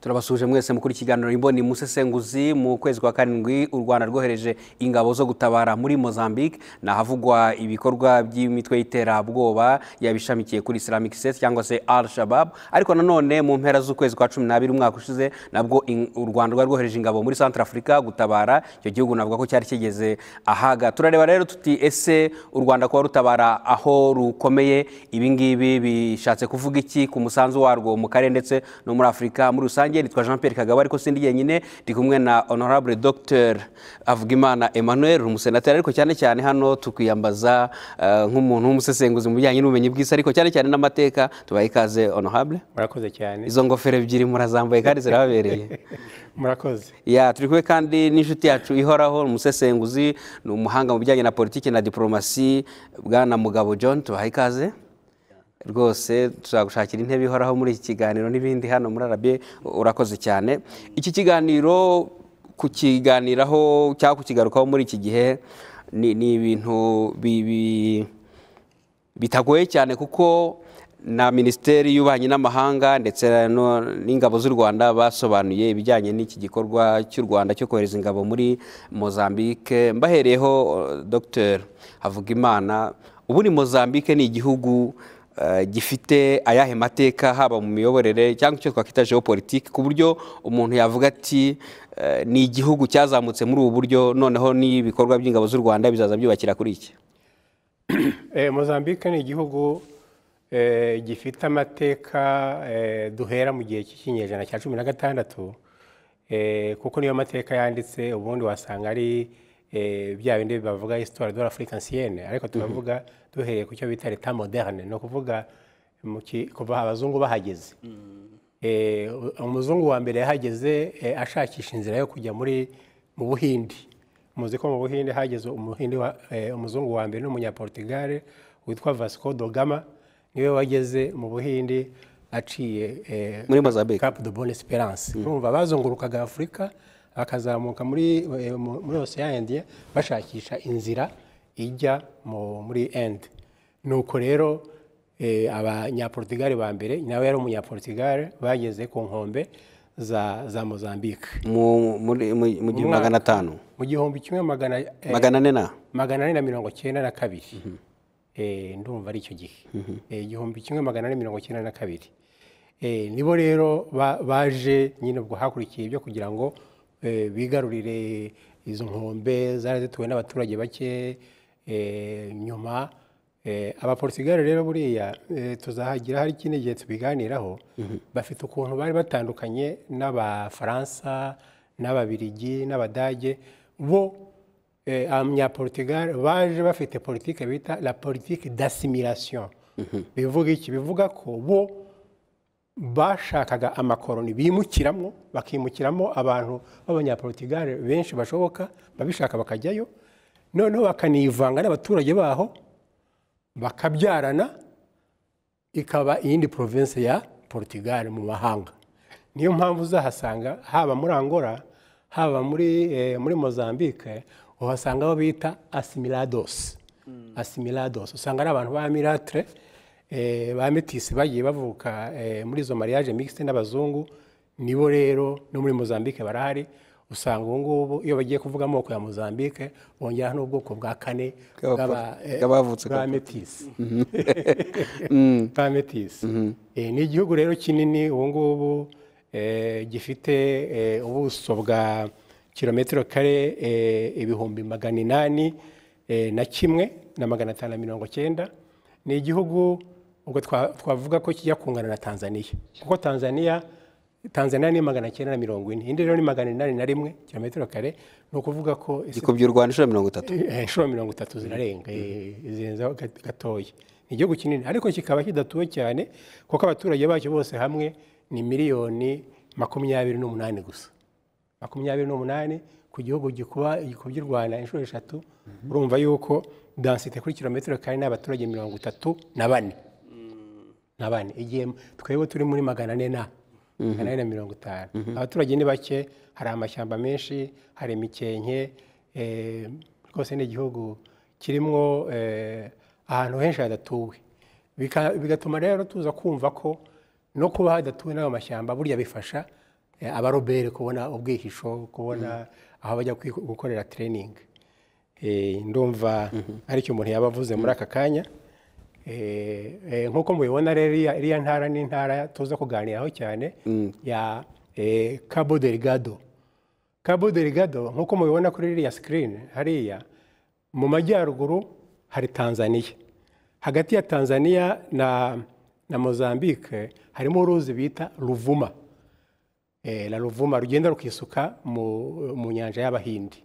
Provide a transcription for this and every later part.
turabasuje mwese muri ikiganiro imboni musesenguzi mu kwezi kwa karindwi u rwanda rwohereje ingabo zo gutabara muri mozambique ni ahavugwa ibikorwa by'imitwe y'iterabwoba yabishamikiye kuri islamic state cyangwa se al shabab ariko nanone mu mpera z'ukwezi kwa cumi n'abiri umwaka ushize nabwo u rwanda rwari rwohereje ingabo muri centre africa gutabara icyo gihugu navuga ko cyari kigeze ahaga turareba rero tuti ese u rwanda kuba rutabara aho rukomeye ibingibi bishatse kuvuga iki ku musanzu warwo mu karere ndetse no muri afurika muri rusange nitwa jean pierre kagabo ariko sindi jyenyine ndi kumwe na honorable dr avugimana emmanuel umusenateri ariko cyane cyane hano tukwiyambaza eh, nk'umuntu w'umusesenguzi mu bijyanye n'ubumenyi bw'isi ariko cyane cyane n'amateka tubaye ikaze honorable murakoze cyane izo ngofero ebyiri murazambaye kandi zirababereye murakoze ya turi kumwe kandi n'inshuti yacu ihoraho umusesenguzi ni umuhanga mu bijyanye na politiki na diporomasi bwana mugabo john tubaha ikaze rwose tuzagushakira intebe ihoraho muri iki kiganiro n'ibindi hano muri arabiye urakoze cyane iki kiganiro kukiganiraho cyangwa kukigarukaho muri iki gihe ni ni ibintu bibi bitagoye cyane kuko na minisiteri y'ububanyi n'amahanga ndetse no- n'ingabo z'u rwanda basobanuye ibijyanye n'iki gikorwa cy'u rwanda cyo kohereza ingabo muri mozambique mbahereyeho eh, dr havugimana ubu ni mozambique ni igihugu eh, gifite ayahe mateka haba mu miyoborere cyangwa icyo twakwita geopolitike ku buryo umuntu yavuga ati eh, ni igihugu cyazamutse muri ubu buryo noneho n'ibikorwa by'ingabo z'u rwanda bizaza byubakira kuri iki Eh, mozambique ni igihugu eh, gifite amateka eh, duhera mu gihe cy'ikinyejana cya cumi na gatandatu eh, kuko niyo mateka yanditse ubundi wasanga ari eh, bya bindi bavuga histoire de l'afrique ancienne ariko tukavuga duhereye ku cyo bita leta moderne ni ukuvuga mu ki- kuva abazungu bahageze Eh, umuzungu wa mbere yahageze eh, ashakisha inzira yo kujya muri mu buhindi muzi ko mu buhinde hageze umuhinde wa- eh, umuzungu wa mbere n'umunyaportugale witwa vasco dogama niwe wageze mu buhinde aciye eh, muri mozambique Cap de Bonne Esperance urumva bazungurukaga Afurika bakazamuka muri eh, mu- muri Ocean India bashakisha inzira ijya mu- muri Inde nuko rero eh, abanyaportugali ba mbere nawe yari umunyaportugali bageze ku nkombe za za Mozambique mu muri- mu- mu gihumbi magana atanu mu gihumbi kimwe magana eh, magana ane na magana ane na mirongo cyenda na kabiri Eh, ndumva ari icyo gihe Eh, igihumbi kimwe magana ane mirongo cyenda na kabiri Eh, nibo rero ba- baje nyine ubwo hakurikiye ibyo kugira ngo eh, bigarurire izo nkombe zari zituwe n'abaturage bake eh, nyuma eh, abaportugali rero buriya eh, tuzahagira hari ikindi gihe tubiganiraho bafite ukuntu bari batandukanye n'abafaransa n'ababirigi n'abadage bo eh, abanyaportugal baje bafite politike bita la politike d'assimilation bivuga iki bivuga ko bo bashakaga amakoroni bimukiramo bakimukiramo abantu b'abanyaportugal benshi bashoboka babishaka bakajyayo noneho bakanivanga n'abaturage baho bakabyarana ikaba iyindi province ya Portugal mu mahanga niyo mpamvu uzahasanga haba muri Angola haba muri eh, muri Mozambique uhasanga abo bita assimilados assimilados usanga ari abantu ba milatre eh, ba métis bagiye bavuka eh, muri izo mariage mixte n'abazungu nibo rero no muri Mozambique barahari usanga ubu ngubu iyo bagiye kuvuga amoko ya Mozambique bongeraho n'ubwoko bwa kane Bw'aba- bw'aba- eh, bw'abavutse ku- bwa Amethyst. Amethyst. Eh, ni igihugu rero kinini ubu ngubu eh, gifite eh, ubuso bwa kilometero kare eh, ibihumbi magana inani eh, na kimwe na magana atanu na mirongo cyenda ni igihugu ubwo twa- twavuga ko kijya kungana na tanzaniya kuko tanzaniya tanzaniya ni magana cyenda na mirongo ine indi rero ni magana inani na rimwe kilometero kare ni ukuvuga ko isi gikubye u rwanda inshuro mirongo itatu Eh, inshuro mirongo itatu zirarenga eh, zirenzaho gat- gatoya ni igihugu kinini ariko kikaba kidatuwe cyane kuko abaturage bacyo bose hamwe ni miliyoni makumyabiri n'umunani gusa makumyabiri n'umunani ku gihugu gikuba gikubye u rwanda inshuro eshatu urumva yuko dansite kuri kilometero kare ni abaturage mirongo itatu na bane na bane igihe twebwe turi muri magana ane na magana ane na mirongo itanu abaturage ni bake hari amashyamba menshi hari imikenke eh, rwose ni igihugu kirimo eh, ahantu henshi hadatuwe Bika- bigatuma rero tuza kumva ko no kuba hadatuwe n'ayo mashyamba burya bifasha eh, abarobere kubona ubwihisho kubona aho bajya kwi- gukorera tereyiningi ndumva aricyo umuntu yaba avuze muri aka kanya Eh, eh, nk'uko mubibona rero iriya iriya ntara ni intara tuza kuganiraho cyane ya eh, cabo delgado cabo delgado nk'uko mubibona kuri iriya sikirini hariya mu majyaruguru hari tanzaniya hagati ya tanzaniya na na mozambique harimo uruzi bita ruvuma Eh, la ruvuma rugenda rukisuka mu mu nyanja y'abahindi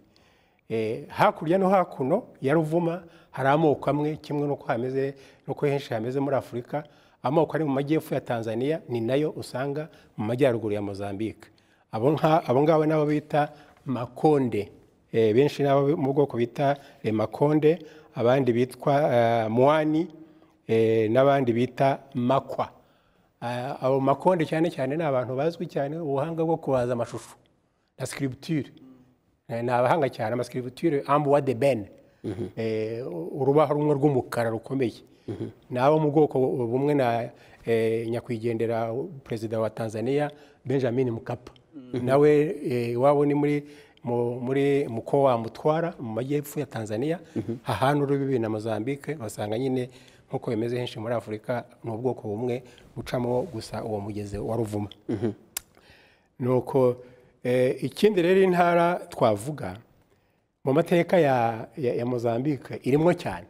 Eh, hakurya no hakuno ya ruvuma hari amoko amwe kimwe n'uko hameze n'uko henshi hameze muri afurika amoko ari mu majyepfo ya tanzania ni nayo usanga mu majyaruguru ya mozambique abo nka- abo ngabo nabo bita makonde Eh, benshi nabo mu bwoko bita eh, makonde abandi bitwa eh, mwani eh, n'abandi bita makwa Ah, abo makonde cyane cyane ni abantu bazwi cyane ubuhanga bwo kubaza amashusho na scripture Eh, ni abahanga cyane amascripture ambuwa de ben Eh, urubaho rumwe rw'umukara rukomeye ni abo mu bwoko bumwe na eh, nyakwigendera perezida wa tanzania benjamin mkapa nawe eh, iwabo ni muri mu- muri muko wa mutwara mu majyepfo ya tanzania hahana urubibi na mozambique basanga nyine nk'uko bimeze henshi muri afurika ni ubwoko bumwe bucamo gusa uwo mugezi wa ruvuma nuko eh, ikindi rero intara twavuga mu mateka ya, ya, ya mozambique irimo cyane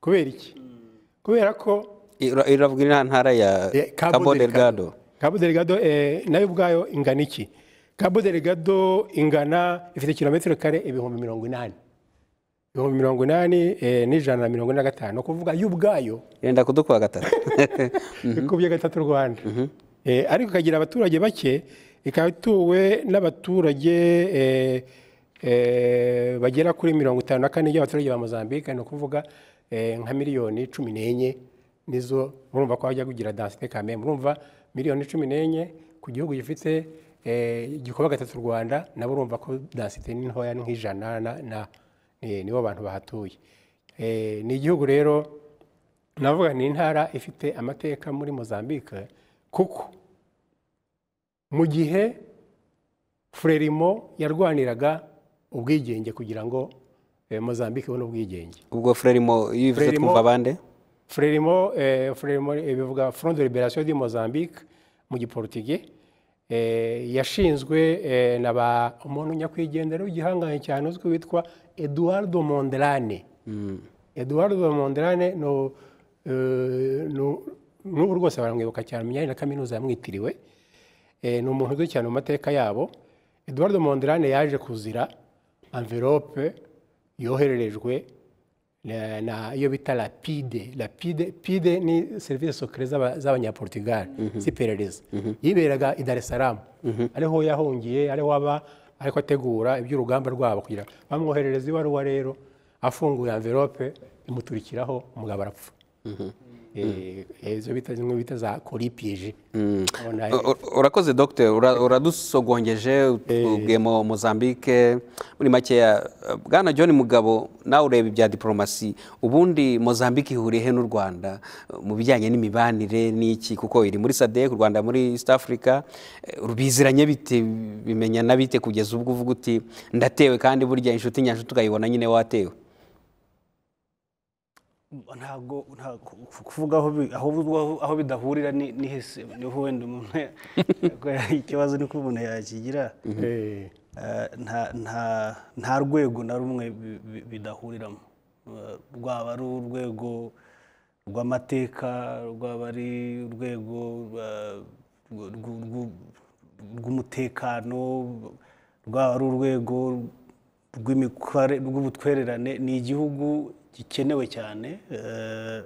kubera iki kubera ko Ira- iravuga iriya ntara ya Eh, cabo delgado Cabo Delgado eh, nayo ubwayo ingana iki Cabo Delgado ingana ifite kilometero kare ibihumbi mirongo inani ibihumbi mirongo inani eh, n'ijana na mirongo ine na gatanu kuvuga yo ubwayo yenda kudukuba gatatu ikubye gatatu rwanda Eh, ariko ikagira abaturage bake ikaba ituwe n'abaturage eh, eh, bagera kuri mirongo itanu na kane by'abaturage ba mozambique ni ukuvuga eh, nka miliyoni cumi n'enye nizo murumva ko hajya kugira densite kame murumva miliyoni cumi n'enye ku gihugu gifite eh, gikuba gatatu rwanda nabo urumva ko densite ni ntoya ni nk'ijana na- na- ni- nibo bantu bahatuye Eh, ni igihugu rero navuga ni intara ifite amateka muri mozambique kuko mu gihe frelimo yarwaniraga ubwigenge kugira ngo eh, mozambique ibone ubwigenge ubwo frelimo iyo ubivuze Frelimo. twumva abande frelimo eh, frelimo eh, bivuga front de liberation du mozambique mu giporutigi eh, yashinzwe eh, na ba umuntu nyakwigendera w'igihangange cyane uzwi witwa eduardo mondelane eduardo mondelane ni u- eh, ni u- n'ubu rwose baramwibuka cyane mu myanya na kaminuza yamwitiriwe Eh, ni umuntu uzwi cyane mu mateka yabo eduardo mondelane yaje kuzira envelope yohererejwe na- na iyo bita lapide lapide pide ni serivisi sokere z'aba- z'abanyaportugal z'iperereza yiberaga i dar es salaam ariho yahungiye ariho aba ariko ategura iby'urugamba rwabo kugira ngo bamwoherereza ibaruwa rero afunguye envelope imuturikiraho umugabo arapfa Eh, izo bita zimwe bita za koripiyeje Ubona, U- u- urakoze dogiteri ura- uradusogongeje ubwiye mu mozambique muri makeya bwana john mugabo nawe ureba ibya diporomasi ubundi mozambique ihuriye he n'u rwanda mu bijyanye n'imibanire n'iki kuko iri muri sadek u rwanda muri east africa Eh, rubiziranye bite bimenya na bite kugeza ubwo uvuga uti ndatewe kandi burya inshuti nyanshuti ukayibona nyine watewe ntabwo nta- ku- ku- kuvuga aho bi- aho bi- aho bidahurira ni ni hese niho wenda umuntu yakorera ikibazo niko umuntu yakigira eh, Eh, nta- nta- nta rwego na rumwe bi- bi- bidahuriramo Eh, rwaba ari urwego rw'amateka rwaba ari urwego rwa- rw- rw- rw- rw'umutekano rwaba ari urwego rw'imikore- rw'ubutwererane ni igihugu gikenewe cyane eh,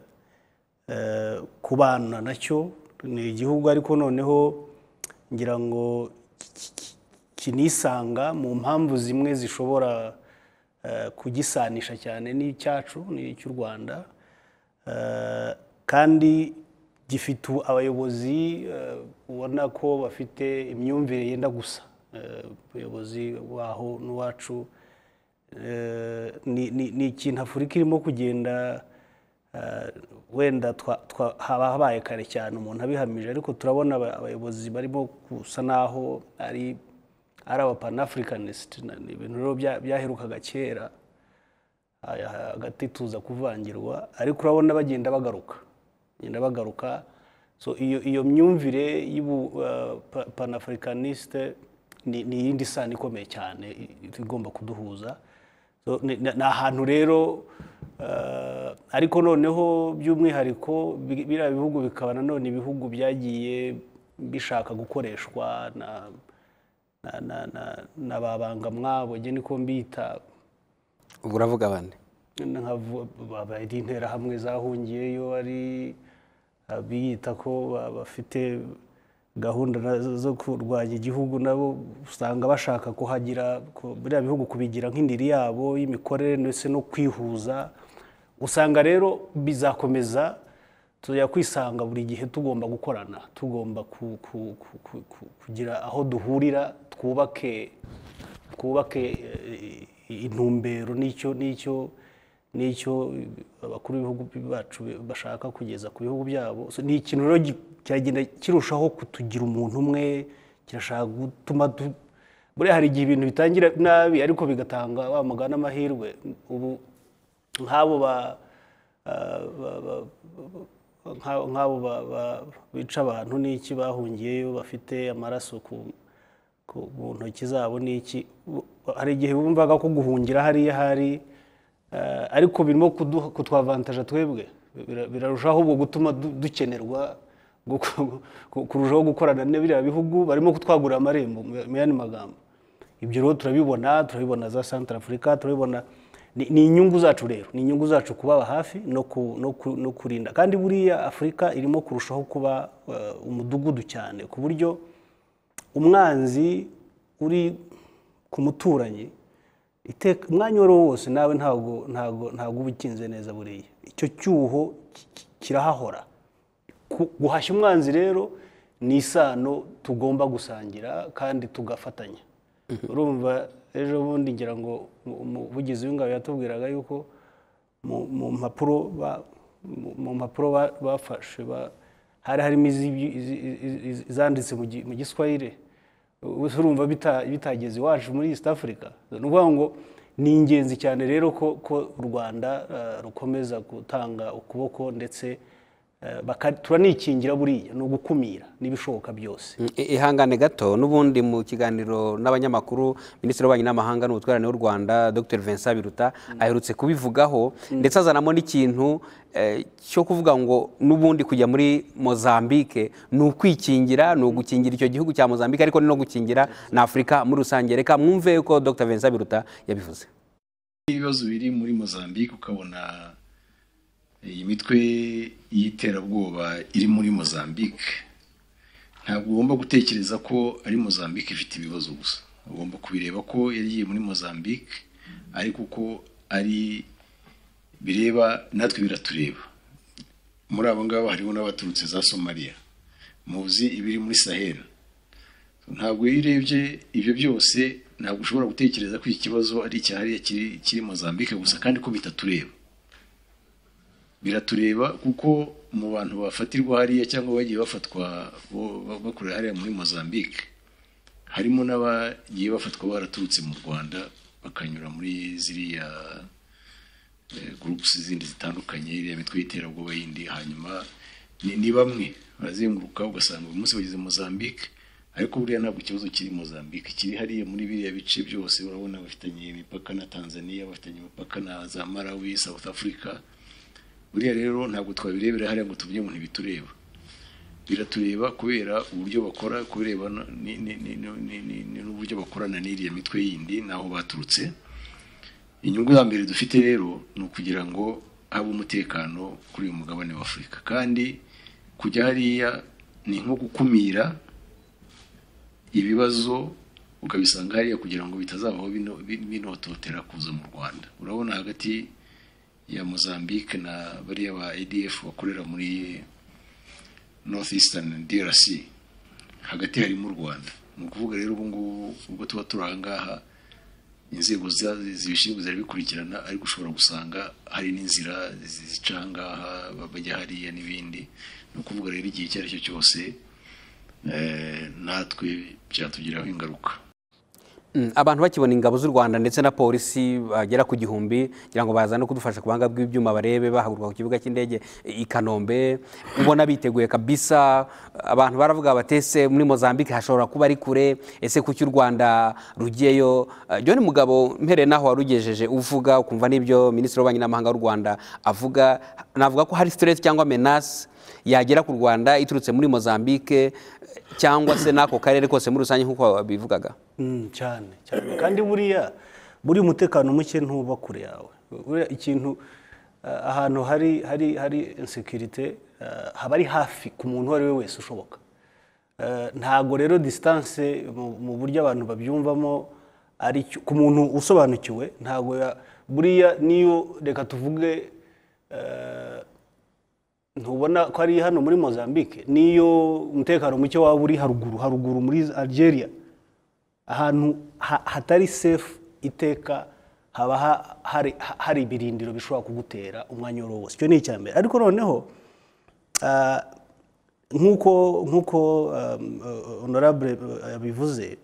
eh, kubana nacyo ni igihugu ariko noneho ngira ngo ki- ki- kinisanga mu mpamvu zimwe zishobora eh, kugisanisha cyane n'icyacu n'icy'u Rwanda Eh, kandi gifite u- abayobozi eh, ubona ko bafite imyumvire yenda gusa Eh, ubuyobozi baho n'uwacu Eh, ni ni- ni ikintu afurika irimo kugenda eh, wenda twa- twa- haba habaye kare cyane umuntu abihamije ariko turabona aba- abayobozi barimo gusa naho ari ari aba panafricanisiti ni ibintu rero bya- byaherukaga kera aya, hagati tuza kuvangirwa ariko urabona bagenda bagaruka bagenda bagaruka so iyo iyo myumvire y'ubu eh, pa- panafricanisite ni ni iyindi sano ikomeye cyane i- igomba kuduhuza So, ni ni- ni ahantu rero eh, ariko noneho by'umwihariko bi- biriya bihugu bikaba nanone ibihugu byagiye bishaka gukoreshwa na na na na- na ba bangamwabo njye niko mbita ubwo uravuga abandi nkavu- aba ari interahamwe zahungiyeyo ari abiyita ko ba- bafite gahunda na- zo kurwanya igihugu nabo usanga bashaka kuhagira ku- biriya bihugu kubigira nk'indiri yabo y'imikorere ndetse no kwihuza usanga rero bizakomeza tujya kwisanga buri gihe tugomba gukorana tugomba ku- ku- ku- ku- ku- kugira aho duhurira twubake twubake eh, intumbero n'icyo n'icyo n'icyo abakuru b'ibihugu bacu bashaka kugeza ku bihugu byabo So, ni ikintu rero gi- cyagenda kirushaho kutugira umuntu umwe kirashaka gutuma du- buriya hari igihe ibintu bitangira nabi ariko bigatanga wa mugani amahirwe ubu nk'abo ba ah, ba- ba- nk'abo nk'abo ba- ba- bica abantu n'iki bahungiyeyo bafite amaraso ku ku mu ntoki zabo n'iki Bu- hari igihe bumvaga ko guhungira hariya hari eh, ariko birimo kuduha- kutwavantaja twebwe Bira- birarushaho ubwo gutuma du- dukenerwa guko- ku- kurushaho gukorana na biriya bihugu barimo kutwagurira amarembo mu- mu yandi magambo ibyo rero turabibona turabibona za santara afurika turabibona ni ni inyungu zacu rero ni inyungu zacu kubaba hafi no ku- no ku- no kurinda kandi buriya afurika irimo kurushaho kuba eh, umudugudu cyane ku buryo umwanzi uri ku muturanyi iteka umwanya uwo ari wo wose nawe ntabwo ntabwo ntabwo uba ukinze neza buriya icyo cyuho ki- ki- kirahahora Ku- guhashya umwanzi rero ni isano tugomba gusangira kandi tugafatanya urumva ejo bundi ngira ngo umu- umuvugizi w'ingabo yatubwiraga yuko mu- mu mpapuro ba- mu- mu mpapuro ba- bafashe ba- hari harimo izi- izi- izi- izi- izanditse mu gi- mu giswahili Ubuse urumva bita- bitageze iwacu muri east africa ni ukuvuga ngo ni ingenzi cyane rero ko ko u rwanda eh, rukomeza gutanga ukuboko ndetse eh, baka- turanikingira buriya ni ugukumira n'ibishoboka byose I- ihangane gato n'ubundi mu kiganiro n'abanyamakuru minisitiri w'ububanyi n'amahanga n'ubutwererane w'u rwanda dr vincent biruta aherutse kubivugaho ndetse azanamo n'ikintu eh, cyo kuvuga ngo n'ubundi kujya muri mozambique ni ukwikingira ni ugukingira icyo gihugu cya mozambique ariko ni no gukingira na afurika muri rusange reka mwumve yuko dr vincent biruta yabivuze ibibazo biri muri mozambique ukabona iyi mitwe y'iterabwoba iri muri mozambique ntabwo ugomba gutekereza ko ari mozambique ifite ibibazo gusa ugomba kubireba ko yagiye muri mozambique ariko uko ari bireba natwe biratureba muri abo ngabo hariho n'abaturutse za somaliya muzi ibiri muri sahera ntabwo iyo urebye ibyo byose ntabwo ushobora gutekereza ko iki kibazo ari icyahariya kiri kiri mozambique gusa kandi ko bitatureba biratureba kuko mu bantu bafatirwa hariya cyangwa bagiye bafatwa bo- ba- bakorera hariya muri mozambique harimo n'abagiye bafatwa baraturutse mu rwanda bakanyura muri ziriya gurupusi zindi zitandukanye iriya mitwe y'iterabwoba yindi hanyuma ni, ni bamwe barazenguruka ugasanga uyu munsi bageze mozambique ariko buriya ntabwo ikibazo kiri mozambique kiri hariya muri biriya bice byose urabona bafitanye imipaka na tanzania bafitanye imipaka na za malawi south africa buriya rero ntabwo twabirebera hariya ngo tuvuge ngo ntibitureba biratureba kubera uburyo bakora kubireba no- ni- ni- ni- ni- ni- ni- ni- n'uburyo bakorana n'iriya mitwe yindi n'aho baturutse inyungu ya mbere dufite rero ni ukugira ngo habe umutekano kuri uyu mugabane wa afurika kandi kujya hariya ni nko gukumira ibibazo ukabisanga hariya kugira ngo bitazavaho bino- bin- binototera kuza mu rwanda urabona hagati ya mozambique na bariya ba adf bakorera muri north eastern drc hagati harimo u rwanda ni ukuvuga rero ubu ngubu ubwo tuba turi aha ngaha inzego za- zibishinzwe zirabikurikirana ariko ushobora gusanga hari n'inzira zi- zica aha ngaha bajya hariya n'ibindi ni ukuvuga rero igihe icyo ari cyo cyose eh, natwe byatugiraho ingaruka Mm, abantu bakibona ingabo z'u rwanda ndetse na polisi bagera ku gihumbi kugira ngo baza no kudufasha ku buhanga bw'ibyuma barebe bahaguruka ku kibuga cy'indege i kanombe ubona biteguye kabisa abantu baravuga batese muri mozambique hashobora kuba ari kure ese kuki u rwanda rugiyeyo Eh, john mugabo mpereye n'aho warugejeje uvuga ukumva n'ibyo minisitiri w'ububanyi n'amahanga w'u rwanda avuga navuga ko hari siteresi cyangwa menasi yagera ku rwanda iturutse muri mozambique cyangwa se n'ako karere kose muri rusange nk'uko wabivugaga Mm, cyane cyane kandi buriya buriya umutekano muke ntuba kure yawe buriya ikintu eh, ahantu hari hari hari insekirite haba ari hafi ku muntu uwo ari we wese ushoboka Eh, ntago rero disitanse mu- mu buryo abantu babyumvamo ari cyo- ku muntu usobanukiwe ntago ya- buriya niyo reka tuvuge eh, ntubona ko ari hano muri mozambique niyo umutekano muke waba uri haruguru haruguru muri algeria ahantu ha- hatari sefu iteka haba ha- hari- ha- hari ibirindiro bishobora kugutera umwanya uwo ari wo wose icyo ni icya mbere ariko noneho ah, nk'uko nk'uko um, uh, honorable uh, yabivuze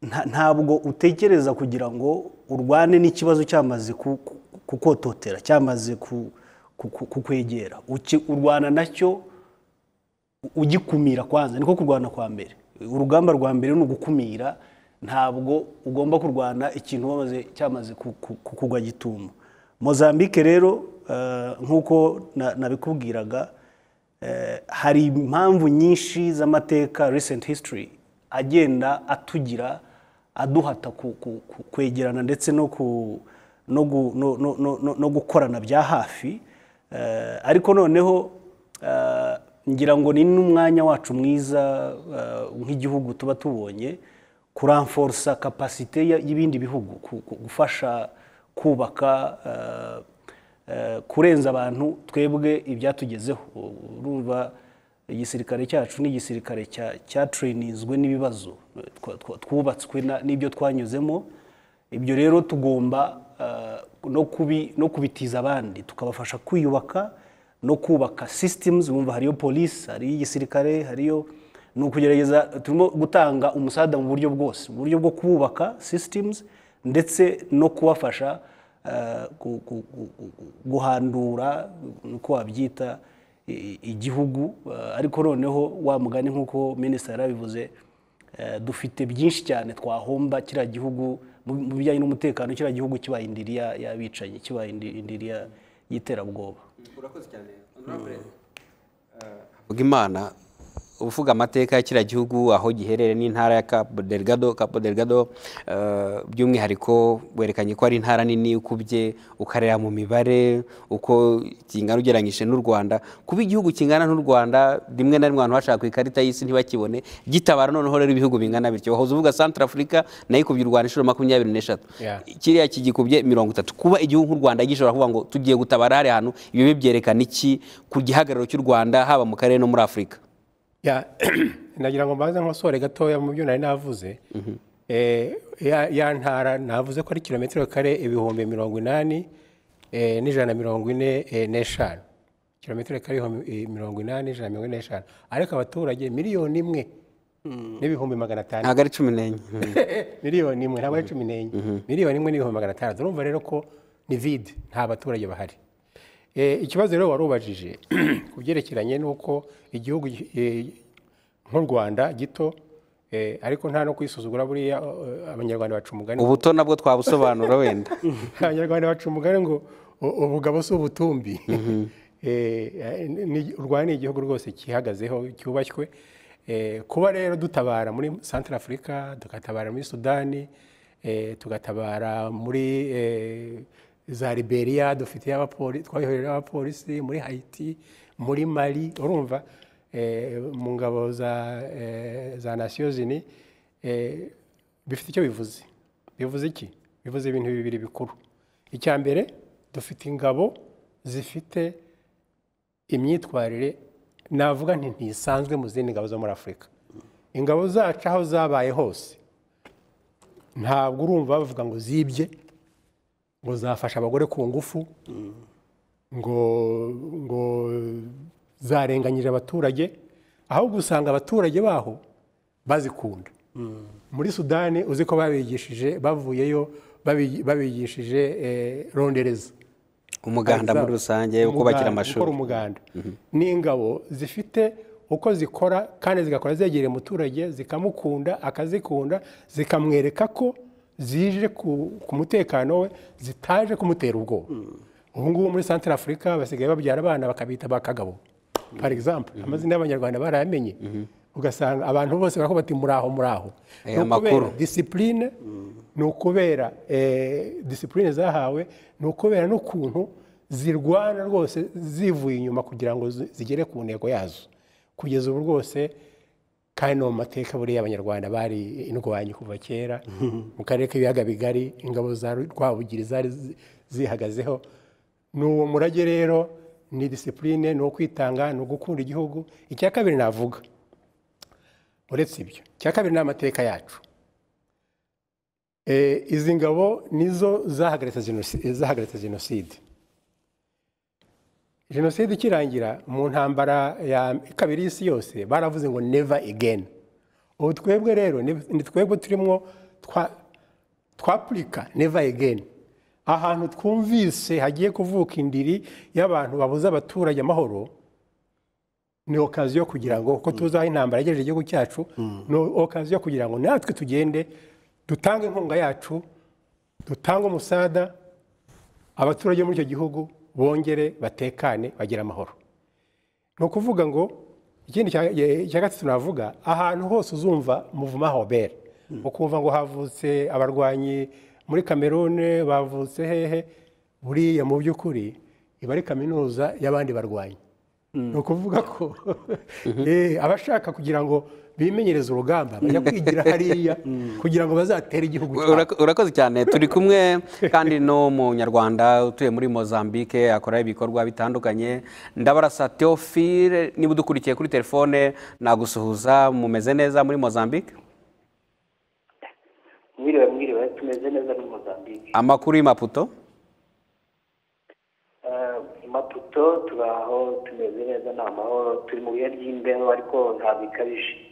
nta- ntabwo utekereza kugira ngo urwane n'ikibazo cyamaze ku- ku- kukototera cyamaze ku- ku- ku- kukwegera Uki- urwana nacyo ugikumira kwanza niko kurwana kwa mbere urugamba rwa mbere ni ugukumira ntabwo ugomba kurwana ikintu wamaze cyamaze ku- ku- ku- kugwa gitumo mozambique rero eh, nk'uko na- nabikubwiraga eh, hari impamvu nyinshi z'amateka recent history agenda atugira aduhata ku- ku- ku- kwegerana ndetse no ku- no gu- no- no- no- no- no gukorana bya hafi Eh, ariko noneho eh, ngira ngo ni n'umwanya wacu mwiza eh, nk'igihugu tuba tubonye kuramforosa kapasite ya- y'ibindi bihugu ku- ku- gufasha kubaka eh, eh, kurenza abantu twebwe ibyatugezeho urumva igisirikare cyacu ni igisirikare cya- cyatrenizwe n'ibibazo eh, twa- twa- twubatswe na- n'ibyo twanyuzemo ibyo rero tugomba eh, no kubi- no kubitiza abandi tukabafasha kwiyubaka no kubaka systems wumva hariyo polisi hariyo igisirikare hariyo ni ukugerageza turimo gutanga umusada mu buryo bwose mu buryo bwo kubaka systems ndetse no kubafasha eh, gu- gu- gu- gu- guhandura uko wabyita i- i- igihugu eh, ariko noneho wa mugani nk'uko minisitiri yarabivuze Eh, dufite byinshi cyane twahomba kiriya gihugu mu- mu bijyanye n'umutekano kiriya gihugu kibaye indiri ya- y'abicanyi kibaye indi- indiri ya- y'iterabwoba Vuga imana uvuga amateka ya kiriya gihugu aho giherereye n'intara ya Cabo Delgado Cabo Delgado eh, by'umwihariko werekanye ko ari intara nini ukubye ukareba mu mibare uko kingana ugereranyije n'u Rwanda kuba igihugu kingana n'u Rwanda rimwe na rimwe abantu bashaka ku ikarita y'isi ntibakibone gitabara noneho rero ibihugu bingana bityo wahoze uvuga Central Africa nayo ikubye u Rwanda inshuro makumyabiri n'eshatu Yeah. kiriya kigikubye mirongo itatu kuba igihugu nk'u rwanda gishobora kuvuga ngo tugiye gutabara hariya hantu ibi byerekana iki ku gihagararo cy'u rwanda haba mu karere no muri afurika Ya, nagira ngo mbanze nkosore gatoya mu byo nari navuze Eh, ya ya ntara navuze ko ari kilometero kare ibihumbi mirongo inani eh, n'ijana na mirongo ine eh, n'eshanu kilometero kare ibihumbi eh, mirongo inani n'ijana na mirongo ine n'eshanu ariko abaturage miliyoni imwe n'ibihumbi magana atanu ntabwo ari cumi n'enye miliyoni imwe ntabwo ari cumi n'enye miliyoni imwe n'ibihumbi magana atandatu urumva rero ko ni vide nta baturage bahari Eh, ikibazo rero wari ubajije ku byerekeranye n'uko igihugu eh, nk'u rwanda gito eh, ariko nta no kwisuzugura buriya eh, abanyarwanda baca umugani ubuto nabwo twabusobanura wenda abanyarwanda baca umugani ngo u- ubugabo si ubutumbi Eh, ni- u rwanda ni igihugu rwose cyihagazeho cyubashywe Eh, kuba rero dutabara muri central africa tugatabara muri sudani eh, tugatabara muri eh, za liberia dufite twabihorera abapolisi muri haiti muri mali urumva eh, mu ngabo za eh, za nasiyo zini eh, bifite icyo bivuze bivuze iki bivuze ibintu bibiri bikuru icya mbere dufite ingabo zifite imyitwarire navuga nti ntisanzwe mu zindi ngabo zo muri afurika ingabo zacu aho zabaye hose ntabwo urumva bavuga ngo zibye ngo zafashe abagore ku ngufu ngo ngo zarenganyije abaturage ahubwo usanga abaturage baho bazikunda muri sudani uzi ko babigishije bavuyeyo babi- babigishije eh, rondereza umuganda muri rusange wo kubakira amashuri gukora umuganda n'ingabo zifite uko zikora kandi zigakora zegereye umuturage zikamukunda akazikunda zikamwereka ko zije ku- ku mutekano we zitaje kumutera ubwoba ubu ngubu muri santara afurika basigaye babyara abana bakabita ba kagabo par exemple amazina y'abanyarwanda barayamenye ugasanga abantu bose baravuga bati muraho muraho Aya Ni ukubera makuru. disipurine ni ukubera eh, disipurine zahawe ni ukubera n'ukuntu zirwana rwose zivuye inyuma kugira ngo zi- zigere ku ntego yazo kugeza ubu rwose kandi no mu mateka buriya abanyarwanda bari indwanyi kuva kera mu karere k'ibiyaga bigari ingabo za Ru- rwabugiri zari zi- zihagazeho ni uwo murage rero ni disipurine ni uwo kwitanga ni ugukunda igihugu icya kabiri navuga uretse ibyo icya kabiri ni amateka yacu Eh, izi ngabo nizo zahagaritse genosi- eh, zahagaritse jenoside jenoside ikirangira mu ntambara ya kabiri y'isi yose baravuze ngo never again ubu twebwe rero ni ni twebwe turimo twa twapurika never again ahantu twumvise hagiye kuvuka indiri y'abantu babuza abaturage amahoro ni okaziyo kugira ngo kuko tuzi aho intambara yagejeje igihugu cyacu ni okaziyo kugira ngo natwe tugende dutange inkunga yacu dutange umusada abaturage muri icyo gihugu bongere batekane bagire amahoro ni ukuvuga ngo ikindi cya- ye- cya gatatu navuga ahantu hose uzumva muvuma hobera ukumva ngo havutse abarwanyi muri kamerune bavutse hehe buriya mu by'ukuri iba ari kaminuza y'abandi barwanyi ni ukuvuga ko eh, abashaka kugira ngo bimenyereze urugamba bajya kwigira hariya kugira ngo bazatere igihugu cyabo Ura- urakoze cyane turi kumwe kandi n'umunyarwanda utuye muri mozambique akora ibikorwa bitandukanye ndabarasa theophile niba udukurikiye kuri telefone nagusuhuza mumeze neza muri mozambique mwiriwe mwiriwe tumeze neza muri mozambique amakuru y'imaputo Eh, maputo tubaho tumeze neza ni amahoro turi mu bihe by'imbeho ariko ntabwo ikabije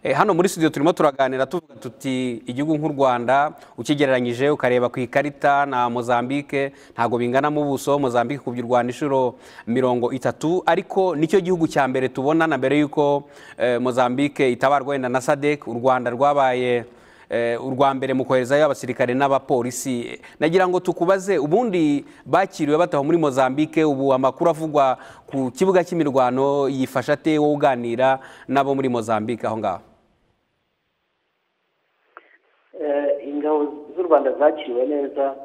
Eh, hano muri studio turimo turaganira tuvuga tuti igihugu nk'u rwanda ukigereranyije ukareba ku ikarita na mozambique ntabwo bingana mu buso mozambique ikubye u rwanda inshuro mirongo itatu ariko nicyo gihugu cya mbere tubona na mbere y'uko eh, mozambique itabarwa wenda na sadek u rwanda rwabaye eh, urwa mbere mu koherezayo abasirikare n'abapolisi Eh, nagira ngo tukubaze ubundi bakiriwe bataho muri mozambique ubu amakuru avugwa ku kibuga cy'imirwano yifasha ate wowe uganira n'abo muri mozambique aho ngaho Eh, ingabo z'u rwanda zakiriwe neza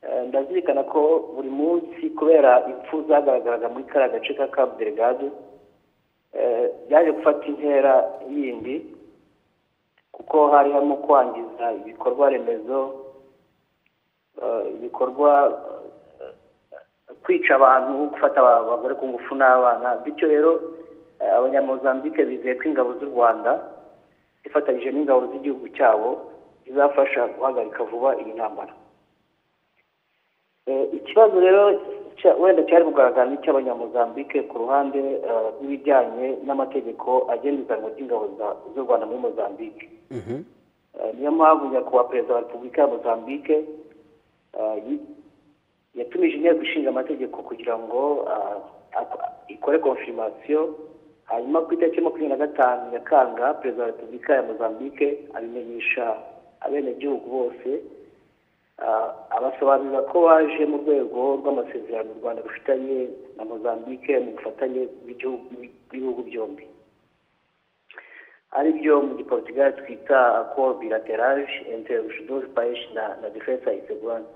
Eh, ndazirikana ko buri munsi kubera impfu zagaragaraga muri kariya gace ka kabu delegade eh, byaje gufata intera yindi kuko hari harimo kwangiza ibikorwa remezo eh, ibikorwa eh, kwica abantu gufata aba- abagore ku ngufu n'abana bityo rero eh, abanyamozambike bizeye ko ingabo z'u rwanda zifatanyije n'ingabo z'igihugu cyabo zizafasha guhagarika vuba iyi ntambara Eh, ikibazo rero cya- wenda cyari kugaragara n'icy'abanyamozambike ku ruhande eh, rw'ibijyanye n'amategeko agenga izanwa ry'ingabo za- z'u rwanda muri mozambike Eh, niyo mpamvu nyakubahwa perezida wa repubulika ya mozambike eh, yi- yatumije inteko ishinga amategeko kugira ngo ah, ak- ikore konfirimasiyo hanyuma ku itariki makumyabiri na gatanu nyakanga perezida wa repubulika ya mozambike abimenyesha abenegihugu bose ah, abasobanurira ko baje mu rwego rw'amasezerano u rwanda rufitanye na mozambike mu bufatanye bw'igihugu- bw'ibihugu byombi aribyo mu giportugal twita accord bilaterage entre rushidozi paesh na, na defense ya isegwani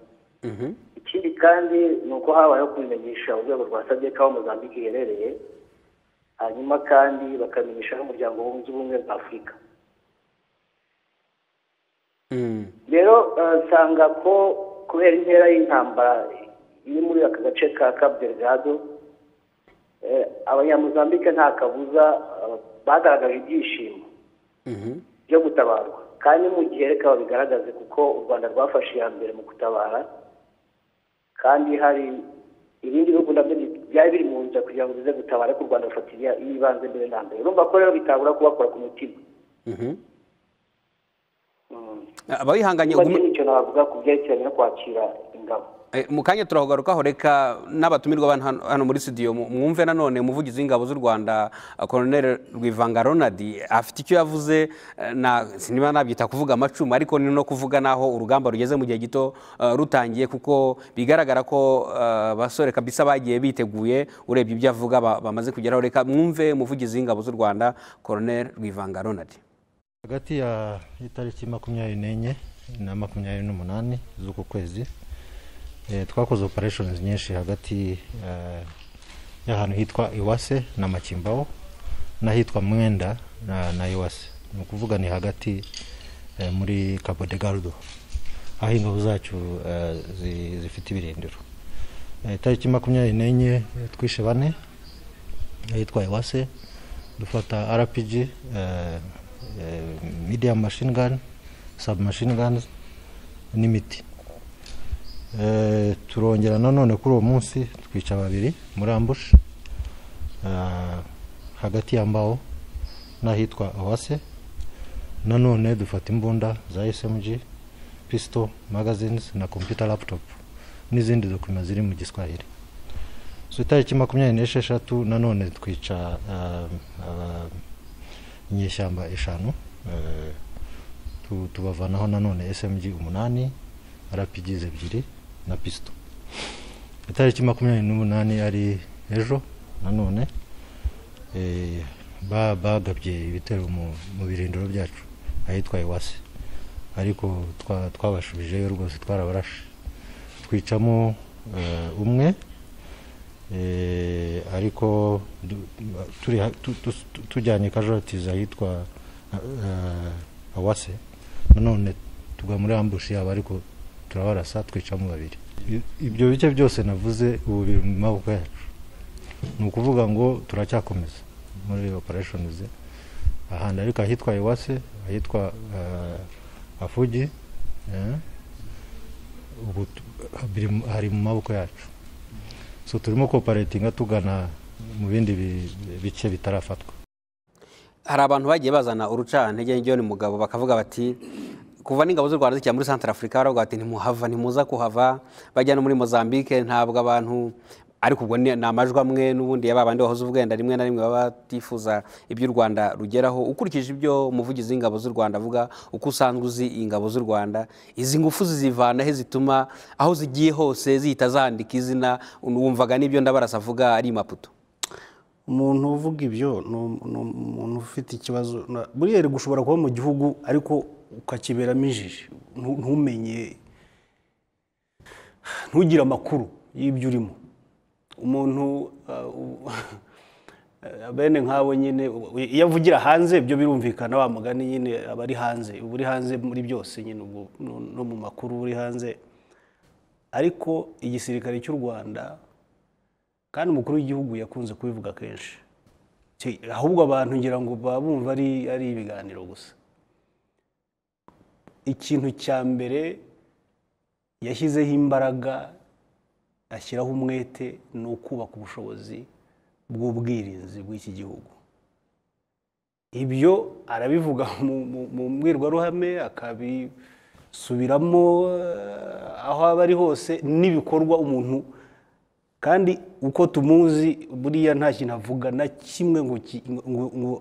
ikindi kandi ni uko habayeho kubimenyesha urwego rwa sadeka aho mozambique iherereye hanyuma kandi bakamenyesha n'umuryango wunze ubumwe bwa afurika Mm. rero eh, nsanga ko kubera intera y'intambara iri muri aka gace ka Cabo Delgado eh, abanyamuzambike nta kabuza eh, bagaragaje ibyishimo Mhm. byo gutabarwa kandi mu gihe reka babigaragaze kuko u rwanda rwafashe iya mbere mu gutabara kandi hari ibindi bihugu nabyo bi- byari biri mu nzira kugira ngo bize gutabara ariko u rwanda rufata iya- iy'ibanze mbere na mbere urumva ko rero bitabura kubakora ku mutima Mhm. abayihanganye niba ugume- nyine icyo navuga ku byerekeranye no kwakira ingabo Eh, mu kanya turahogarukaho reka n'abatumirwa bana hano- hano muri studio mu- mwumve nanone umuvugizi w'ingabo z'u rwanda eh, colonel rwivanga ronald afite icyo yavuze eh, na sinima nabyita kuvuga amacumu ariko ni no kuvuga n'aho urugamba rugeze mu gihe gito eh, rutangiye kuko bigaragara ko eh, abasore kabisa bagiye biteguye urebye ibyo avuga ba- bamaze kugeraho reka mwumve umuvugizi w'ingabo z'u rwanda colonel rwivanga ronald hagati ya itariki makumyabiri n'enye na makumyabiri n'umunani z'uku kwezi eh, twakoze operations nyinshi hagati eh, y'ahantu hitwa iwase na makimbaho n'ahitwa mwenda na, na iwase ni ukuvuga ni hagati eh, muri cabo de gardo aho ingabo zacu eh, zi- zifite ibirindiro Eh, itariki makumyabiri n'enye eh, twishe bane ahitwa iwase dufata rpg eh, eh, medium machine gun submachine guns n'imiti Eh, turongera nanone kuri uwo munsi twica babiri muri ambush eh, hagati ya mbaho n'ahitwa owase nanone dufata imbunda za smg pistol magazines na computer laptop n'izindi dokima ziri mu giswahili so itariki makumyabiri n'esheshatu nanone twica ah, ah, inyeshyamba eshanu eh, tu- tubavanaho nanone smg umunani rapigize ebyiri na pisito itariki makumyabiri n'umunani ari ejo nanone eh, ba- bagabye ibitero mu mu birindiro byacu ahitwa iwase ariko twa- twabashubijeyo rwose twarabarashe twicamo eh, umwe Eh, ariko du- turi ha- tu- tu- tu- tujyanye casualties ahitwa eh, eh, awase nanone tugwa muri ambushi yabo ariko turabarasa twicamo babiri I- ibyo bice byose navuze ubu biri mu maboko yacu ni ukuvuga ngo turacyakomeza muri operations ahandi ariko ahitwa iwase ahitwa eh, afugi eh, ubu tu- biri mu- hari mu maboko yacu so turimo koparatinga tugana mu bindi bi- bice bitarafatwa hari abantu bagiye bazana urucantege njyewe ni mugabo bakavuga bati kuva n'ingabo z'u rwanda zijya muri santara afurika baravuga bati ntimuhava ntimuza kuhava bajya no muri mozambique ntabwo abantu ariko ubwo ni ni amajwi amwe n'ubundi ya babandi bahoze ubwenda rimwe na rimwe baba batifuza iby'u rwanda rugeraho ukurikije ibyo umuvugizi w'ingabo z'u rwanda avuga uko usanzwe uzi ingabo z'u rwanda izi ngufu zizivana he zituma aho zigiye hose zihita zandika izina wumvaga n'ibyo ndabarasa avuga ari i maputo umuntu uvuga ibyo ni um- ni umuntu ufite ikibazo na- buriyeri gushobora kuba mu gihugu ariko ukakiberamo ijiji ntu- ntumenye ntugire amakuru y'ibyo urimo umuntu ah, u- eh, bene nk'abo nyine u- iyo avugira hanze ibyo birumvikana wa mugani nyine aba ari hanze uba uri hanze muri byose nyine ubwo no- no mu makuru uba uri hanze ariko igisirikare cy'u rwanda kandi umukuru w'igihugu yakunze kubivuga kenshi Ki- ahubwo abantu ngira ngo baba bumva ari ari ibiganiro gusa ikintu cya mbere yashyizeho imbaraga ashyiraho umwete ni ukubaka ubushobozi bw'ubwirinzi bw'iki gihugu ibyo arabivuga mu- mu- mu mbwirwaruhame akabisubiramo eh, aho aba ari hose n'ibikorwa umuntu kandi uko tumuzi buriya nta kintu avuga na kimwe ngo ki- ngo- ngo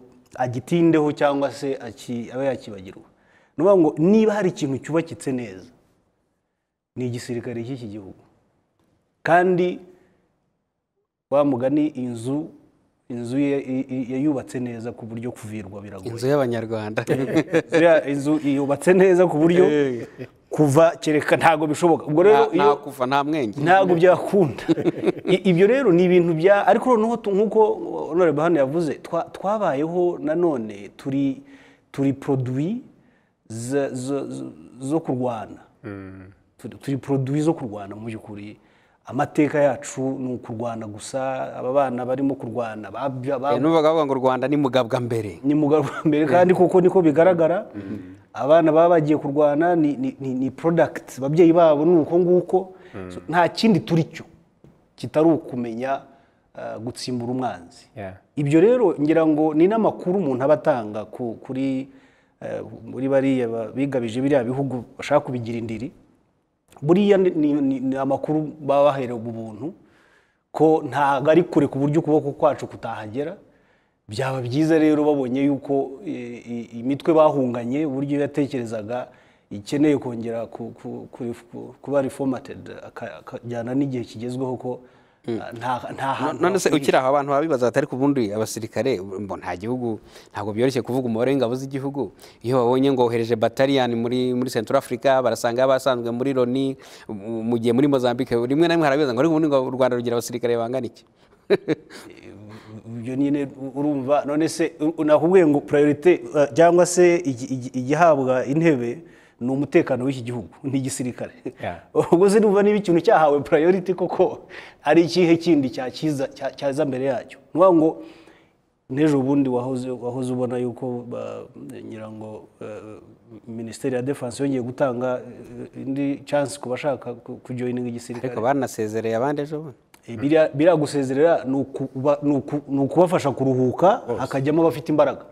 agitindeho cyangwa se aki- abe yakibagirwa ni ukuvuga ngo niba hari ikintu cyubakitse neza ni igisirikare cy'iki gihugu kandi wa mugani inzu inzu ye- i- i- yayubatse neza ku buryo kuvirwa biragoye inzu y'abanyarwanda ziriya inzu yubatse neza ku buryo kuva kereka ntabwo bishoboka ubwo rero nta iyo kuva nta mwenge ntabwo byakunda I- ibyo rero ni ibintu bya ariko noneho tu- nk'uko honorable hano yavuze twa- twabayeho nanone turi turi produwi za- zo- zo- zo kurwana Turi- turi produwi zo kurwana mu by'ukuri amateka yacu ni ukurwana gusa aba bana barimo kurwana babya- Eh, ba- numvaga bavuga ngo u rwanda ni mugabwa mbere ni mugarura mbere kandi kuko niko bigaragara abana baba bagiye kurwana ni- ni- ni ni porodagiti ababyeyi babo ni uko nguko So, nta kindi turi cyo kitari ukumenya ah, gutsimbura umwanzi Yeah. ibyo rero ngira ngo ni n'amakuru umuntu aba atanga ku- kuri eh, muri bariya ba- bigabije biriya bihugu bashaka kubigira indiri buriya ni- ni ni- ni amakuru baba baherewe ubuntu ko ntabwo ari kure ku buryo ukuboko kwacu kutahagera byaba byiza rero babonye yuko eh, i- imitwe bahunganye uburyo yatekerezaga ikeneye kongera ku- ku- ku- ku- kuba reformatedi akajyana n'igihe kigezweho ko ah, nta- nta hantu none se ukiri aho abantu babibaza batari ku bundi abasirikare mbo nta gihugu ntabwo byoroshye kuvuga umubare w'ingabo z'igihugu iyo babonye ngo wohereje bataliyani muri muri central africa barasanga abasanzwe muri loni mu- mu gihe muri mozambique rimwe na rimwe harabibaza ngo ariko ubundi ngo u rwanda rugira abasirikare bangana iki ibyo nyine urumva none se nakubwiye ngo priorite eh, cyangwa se igi- igi- igihabwa intebe ni umutekano w'iki gihugu ni igisirikare Yeah. ubwo se numva niba ikintu cyahawe priorite koko ari ikihe kindi cyakiza cya- cyaza mbere yacyo ni ukuvuga ngo n'ejo bundi wahoze wahoze ubona yuko ba- ngira ngo eh, minisiteri ya defanse yongeye gutanga eh, indi chance ku bashaka ku- kujoyininga igisirikare ariko banasezereye abandi ejo bundi Eh, biriya- biriya gusezerera ni ukuba- ni uku- ni ukubafasha kuruhuka hakajyamo abafite imbaraga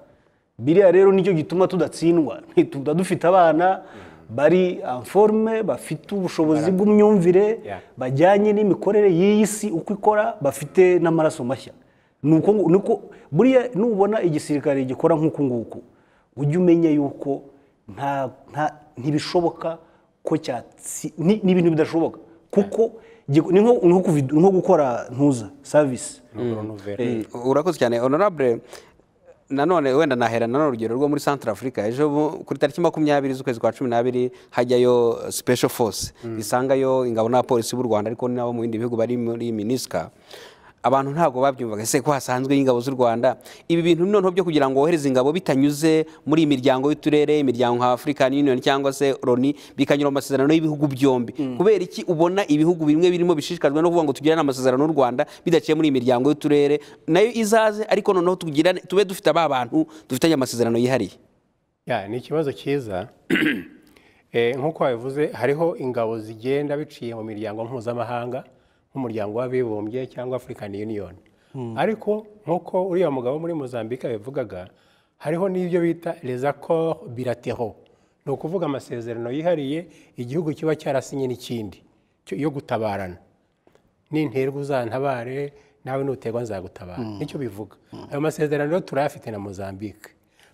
biriya rero nicyo gituma tudatsindwa ntituba dufite abana bari anforume bafite ubushobozi bw'imyumvire Yeah. bajyanye n'imikorere y'iyi si uko ikora bafite n'amaraso mashya ni uko ngu- ni uko buriya nubona igisirikare gikora nk'uku nguku ujye umenya yuko nta nta- ntibishoboka ko cyatsi ni ni ibintu bidashoboka kuko giku- ni nko- ni nko kuvi- ni nko gukora ntuza savisi urakoze cyane honorable nanone wenda nahera nanone urugero rwo muri centre africa ejo bu- kuri tariki makumyabiri z'ukwezi kwa cumi n'abiri hajyayo special force isangayo ingabo n'abapolisi b'u rwanda ariko nabo mu bindi bihugu bari muri minisika abantu ntabwo babyumvaga ese ko hasanzwe ingabo z'u rwanda ibi bintu noneho byo kugira ngo wohereze ingabo bitanyuze muri iyi miryango y'uturere imiryango nka african union cyangwa se loni bikanyura mu masezerano y'ibihugu byombi kubera iki ubona ibihugu bimwe birimo bishishikajwe no kuvuga ngo tugirane amasezerano n'u rwanda bidaciye muri iyi miryango y'uturere nayo izaze ariko noneho tugirane tube dufite aba bantu dufitanye amasezerano yihariye Ya, ni ikibazo cyiza Eh, nk'uko wabivuze hariho ingabo zigenda biciye mu miryango mpuzamahanga nk'umuryango w'abibumbye cyangwa african union ariko nk'uko uriya mugabo muri mozambique yabivugaga hariho n'ibyo bita les accords bilatéraux ni ukuvuga amasezerano yihariye igihugu kiba cyarasinye n'ikindi cyo- yo gutabarana ninterwa uzantabare nawe nuterwa nzagutabara nicyo bivuga ayo masezerano rero turayafite na mozambique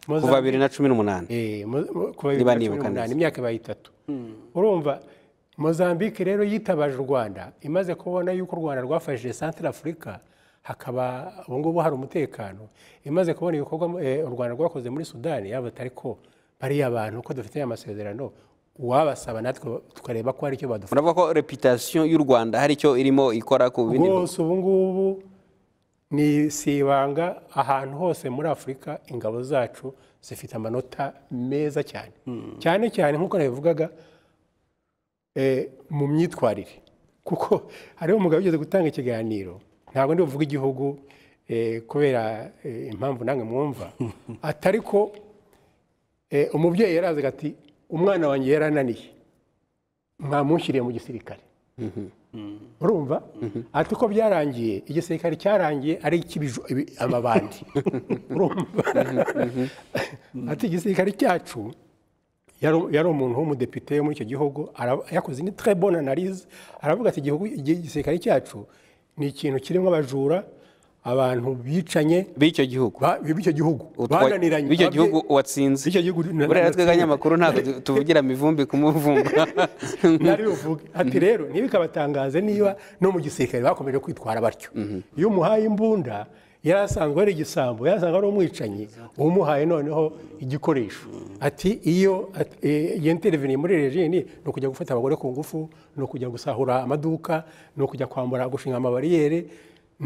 kuva Mozambique- bibiri na cumi n'umunani Eh, mo- mo- kuva bibiri Niba na cumi nibuka n'umunani, neza. imyaka ibaye itatu urumva mozambique rero yitabaje u rwanda imaze kubona yuko u rwanda rwafashije santire afurika hakaba ubu ngubu hari umutekano imaze kubona ibikorwa eh, u rwanda rwakoze muri sudani yaba atari ko bariya bantu ko dufitanye amasezerano uwabasaba natwe tukareba ko hari icyo badufasha muravuga ko reputation y'u rwanda hari icyo irimo ikora ku bindi bihugu rwose ubu ngubu ni si ibanga ahantu hose muri afurika ingabo zacu zifite amanota meza cyane cyane cyane nk'uko nabivugaga eh, mu myitwarire kuko hariho umugabo ugeze gutanga ikiganiro ntabwo ndi buvuge igihugu eh, kubera eh, impamvu namwe mwumva atari ko eh, umubyeyi yarazaga ati umwana wanjye yarananiye mwamushyiriye mu gisirikare urumva ati uko byarangiye igisirikare cyarangiye ari icy'ibiju ibi- amabandi urumva ati igisirikare cyacu yari yari umuntu w'umudepite wo muri icyo gihugu ara- yakoze ni très bonne analyse aravuga ati igihugu igi- igisirikare cyacu ni ikintu kirimo abajura abantu bicanye b'icyo gihugu ba- b'icyo gihugu Utwa- bananiranye b'icyo gihugu Ababye- watsinze b'icyo gihugu na- buriya na- natwe abanyamakuru ntabwo tu- tuvugira mivumbi kumuvumba nari buvuge ati rero ntibikabatangaze niba no mu gisirikare bakomeje kwitwara batyo iyo umuhaye imbunda yari asanzwe ari igisambo yari asanzwe ari umwicanyi umuhaye noneho igikoresho ati iyo at- eh, yinterveniye muri rejini ni ukujya gufata abagore ku ngufu ni ukujya gusahura amaduka ni ukujya kwambara gushinga amabariyeri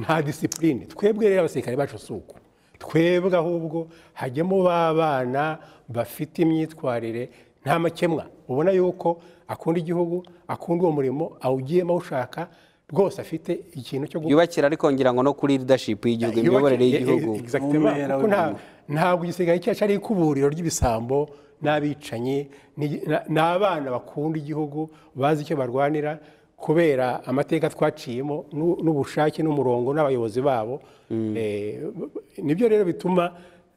nta disipurine twebwe rero abasirikare bacu si uko twebwe ahubwo hajyamo ba bana bafite imyitwarire nta makemwa ubona yuko akunda igihugu akunda uwo murimo awugiyemo awushaka rwose afite ikintu cyo gu- yubakira ariko ngira ngo no kuri leadership y'igihugu imiyoborere yubakira- y'igihugu Eh, exactement, Umwera kuko nta- ntabwo igisigaye cyacu ari ikuburiro ry'ibisambo n'abicanyi ni- na- ni abana bakunda igihugu bazi icyo barwanira kubera amateka twaciyemo n'u- n'ubushake n'umurongo n'abayobozi babo Eh, b- b- nibyo rero bituma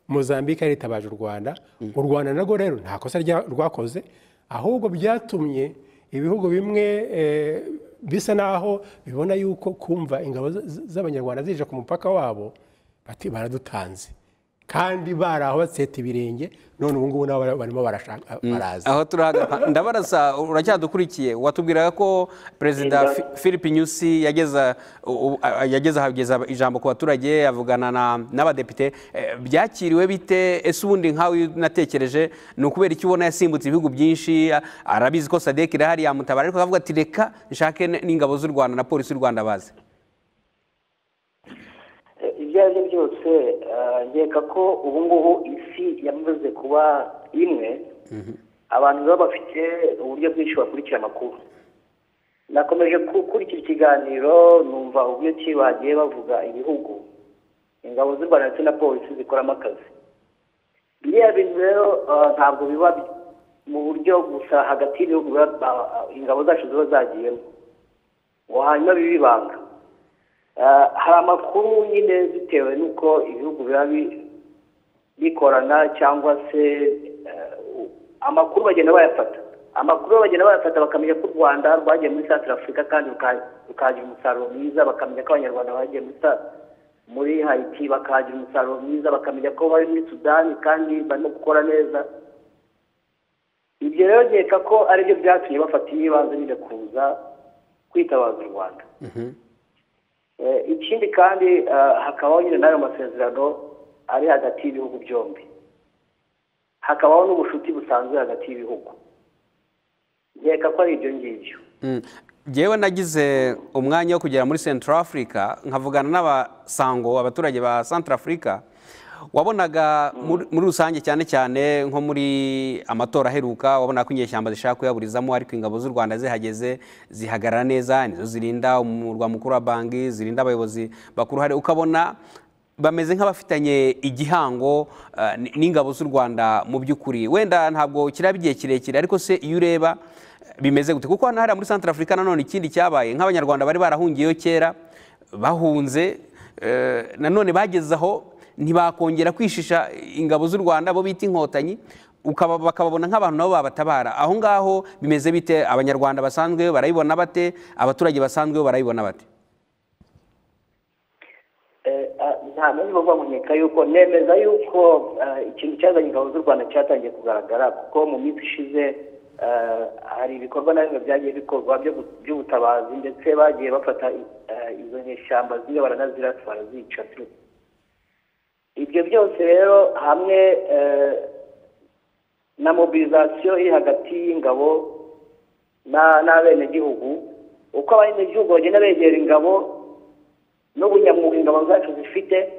mozambique yaritabaje u rwanda u rwanda narwo rero nta kosa rya- rwakoze ahubwo byatumye ibihugu bimwe eh, bisa naho bibona yuko kumva ingabo z- z- z'abanyarwanda zije ku mupaka wabo bati baradutanze kandi bari aho batseta ibirenge none ubu ngubu nabo bara- barimo barashaka baraza aho turahagaze ndabaraza uracyadukurikiye watubwiraga ko perezida Perezida. Fi- philippe nyusi yageza u- u- a- yageza ahageza ijambo ku baturage avugana na- n'abadepite Eh, byakiriwe bite ese ubundi nkawe natekereje ni ukubera iki ubona yasimbutse ibihugu byinshi a- arabizi ko sadek irahari yamutabara ariko akavuga ati reka nshake n- n'ingabo z'u rwanda na polisi y'u rwanda bazi Eh, ibyo ari byo byose eh, nkeka ko ubu ngubu isi yamaze kuba imwe abantu baba bafite uburyo bwinshi bakurikira amakuru nakomeje gukurikira ikiganiro numva uburyo ki bagiye bavuga ibihugu ingabo z'u rwanda ndetse na polisi zikoramo akazi biriya bintu rero eh, ntabwo biba mu buryo gusa hagati y'ibihugu biba- ba- ingabo zacu ziba zagiyemo uwo hanyuma biba ibanga Eh, hari amakuru nyine bitewe n'uko ibihugu biba bi- bikorana cyangwa se eh, u- amakuru bagenda bayafata amakuru bagenda bayafata bakamenya ko u rwanda rwagiye muri south africa kandi ruka- rukagira umusaruro mwiza bakamenya ko abanyarwanda bagiye muri South- muri haiti bakagira umusaruro mwiza bakamenya ko bari muri sudani kandi barimo gukora neza ibyo rero nkeka ko aribyo byatumye bafata ibibanza nyine kuza kwitabaza u rwanda Eh, ikindi kandi eh, hakabaho nyine n'ayo masezerano ari hagati y'ibihugu byombi hakabaho n'ubucuti busanzwe hagati y'ibihugu nkeka ko ari ibyo ngibyo Mm. Jyewe nagize umwanya wo kugera muri Central Africa nkavugana n'abasango abaturage ba Central Africa wabonaga muri- muri rusange cyane cyane nko muri amatora aheruka wabona ko inyeshyamba zishaka kuyaburizamo ariko ingabo z'u Rwanda zihageze zihagarara neza nizo zirinda umurwa mukuru wa Bangi zirinda abayobozi bakuru hari ukabona bameze nk'abafitanye igihango eh, n- n'ingabo z'u Rwanda mu by'ukuri wenda ntabwo kiraba igihe kirekire ariko se iyo ureba bimeze gute kuko hano hariya muri Central Africa nanone ikindi cyabaye nk'abanyarwanda bari barahungiyeyo kera bahunze eh, nanone bageze aho ntibakongera kwishisha ingabo z'u Rwanda bo bita inkotanyi ukaba bakababona nk'abantu nabo babatabara aho ngaho bimeze bite abanyarwanda basanzwe barabibona bate abaturage basanzwe bo barabibona bate Eh, ah, nta n'umwe uva mu nkeka yuko nemeza yuko ah, ikintu cyazanye ingabo z'u rwanda cyatangiye kugaragara kuko mu minsi ishize ah, hari ibikorwa na bimwe byagiye bikorwa byo gu- by'ubutabazi ndetse bagiye bafata ah, izo nyeshyamba zimwe baranazirasa barazica tu ibyo byose rero hamwe eh, na mobilizasiyo iri hagati y'ingabo na- n'abenegihugu uko abenegihugu bagenda begera ingabo n'ubunyamwuga ingabo zacu zifite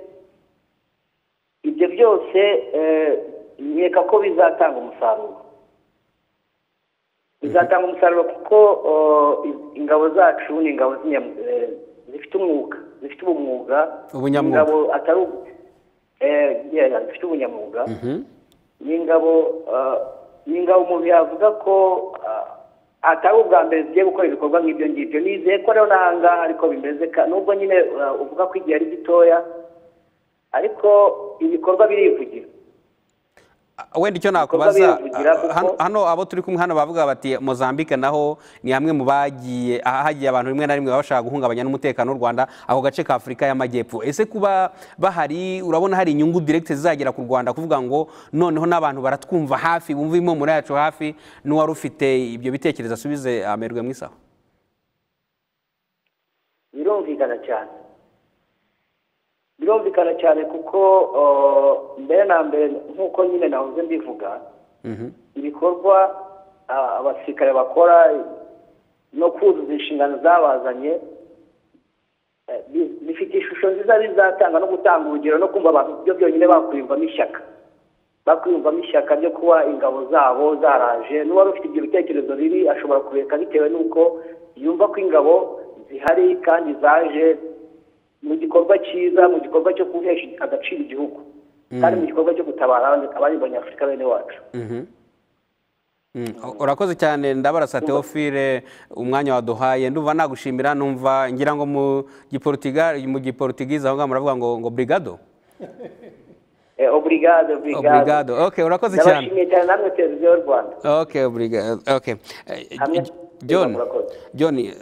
ibyo byose eh, nkeka ko bizatanga umusaruro bizatanga umusaruro kuko eh, ingabo zacu ni ingabo z'inyam- eh, zifite umwuga zifite ubumwuga Ubunyamwuga. ingabo atari ubu- eh, yeah, zifite ubunyamwuga ni ingabo eh, ni ingabo umuntu yavuga ko eh, atari ubwa mbere zigiye gukora ibikorwa nk'ibyo ngibyo nizeye ko rero n'ahangaha ariko bimeze ka- nubwo nyine eh, uvuga ko igihe ari gitoya ariko ibikorwa birivugira wenda icyo Ibikorwa nakubaza birivugira ah, kuko- hano- hano abo turi kumwe hano bavuga bati mozambique naho ni hamwe mu bagiye ahagiye abantu rimwe na rimwe baba bashaka guhungabanya n'umutekano w'u rwanda ako gace ka afurika y'amajyepfo ese kuba bahari urabona hari inyungu direkite zizagera ku rwanda kuvuga ngo noneho n'abantu baratwumva hafi bumva impumuro yacu hafi n'uwari ufite ibyo bitekerezo asubize amerwe mu isaho birumvikana cyane birumvikana cyane kuko eh, mbere na mbere nk'uko nyine nahoze mbivuga ibikorwa ah, abasirikare bakora no kuzuza inshingano zabazanye eh, bi- bifite ishusho nziza bizatanga no gutanga urugero no kumva abantu byo byonyine bakwiyumvamo ishyaka bakwiyumvamo ishyaka ryo kuba ingabo zabo zaraje n'uwari ufite ibyo bitekerezo bibi ashobora kubireka bitewe n'uko yumva ko ingabo zihari kandi zaje mu gikorwa cyiza mu gikorwa cyo guhesha agaciro igihugu kandi mu gikorwa cyo gutabara abandi- abandi banyafurika bene wacu Mm, urakoze cyane ndabarasa teofile umwanya waduhaye ndumva nagushimira numva ngira ngo mu giporutiga mu giporutigize aho ngaho muravuga ngo ngo brigado Eh, obrigado obrigado oburigado oke urakoze cyane ndabashimiye cyane namwe televiziyo y'u rwanda oke oburigado oke Eh, Hamwe. john Murakoze. john eh,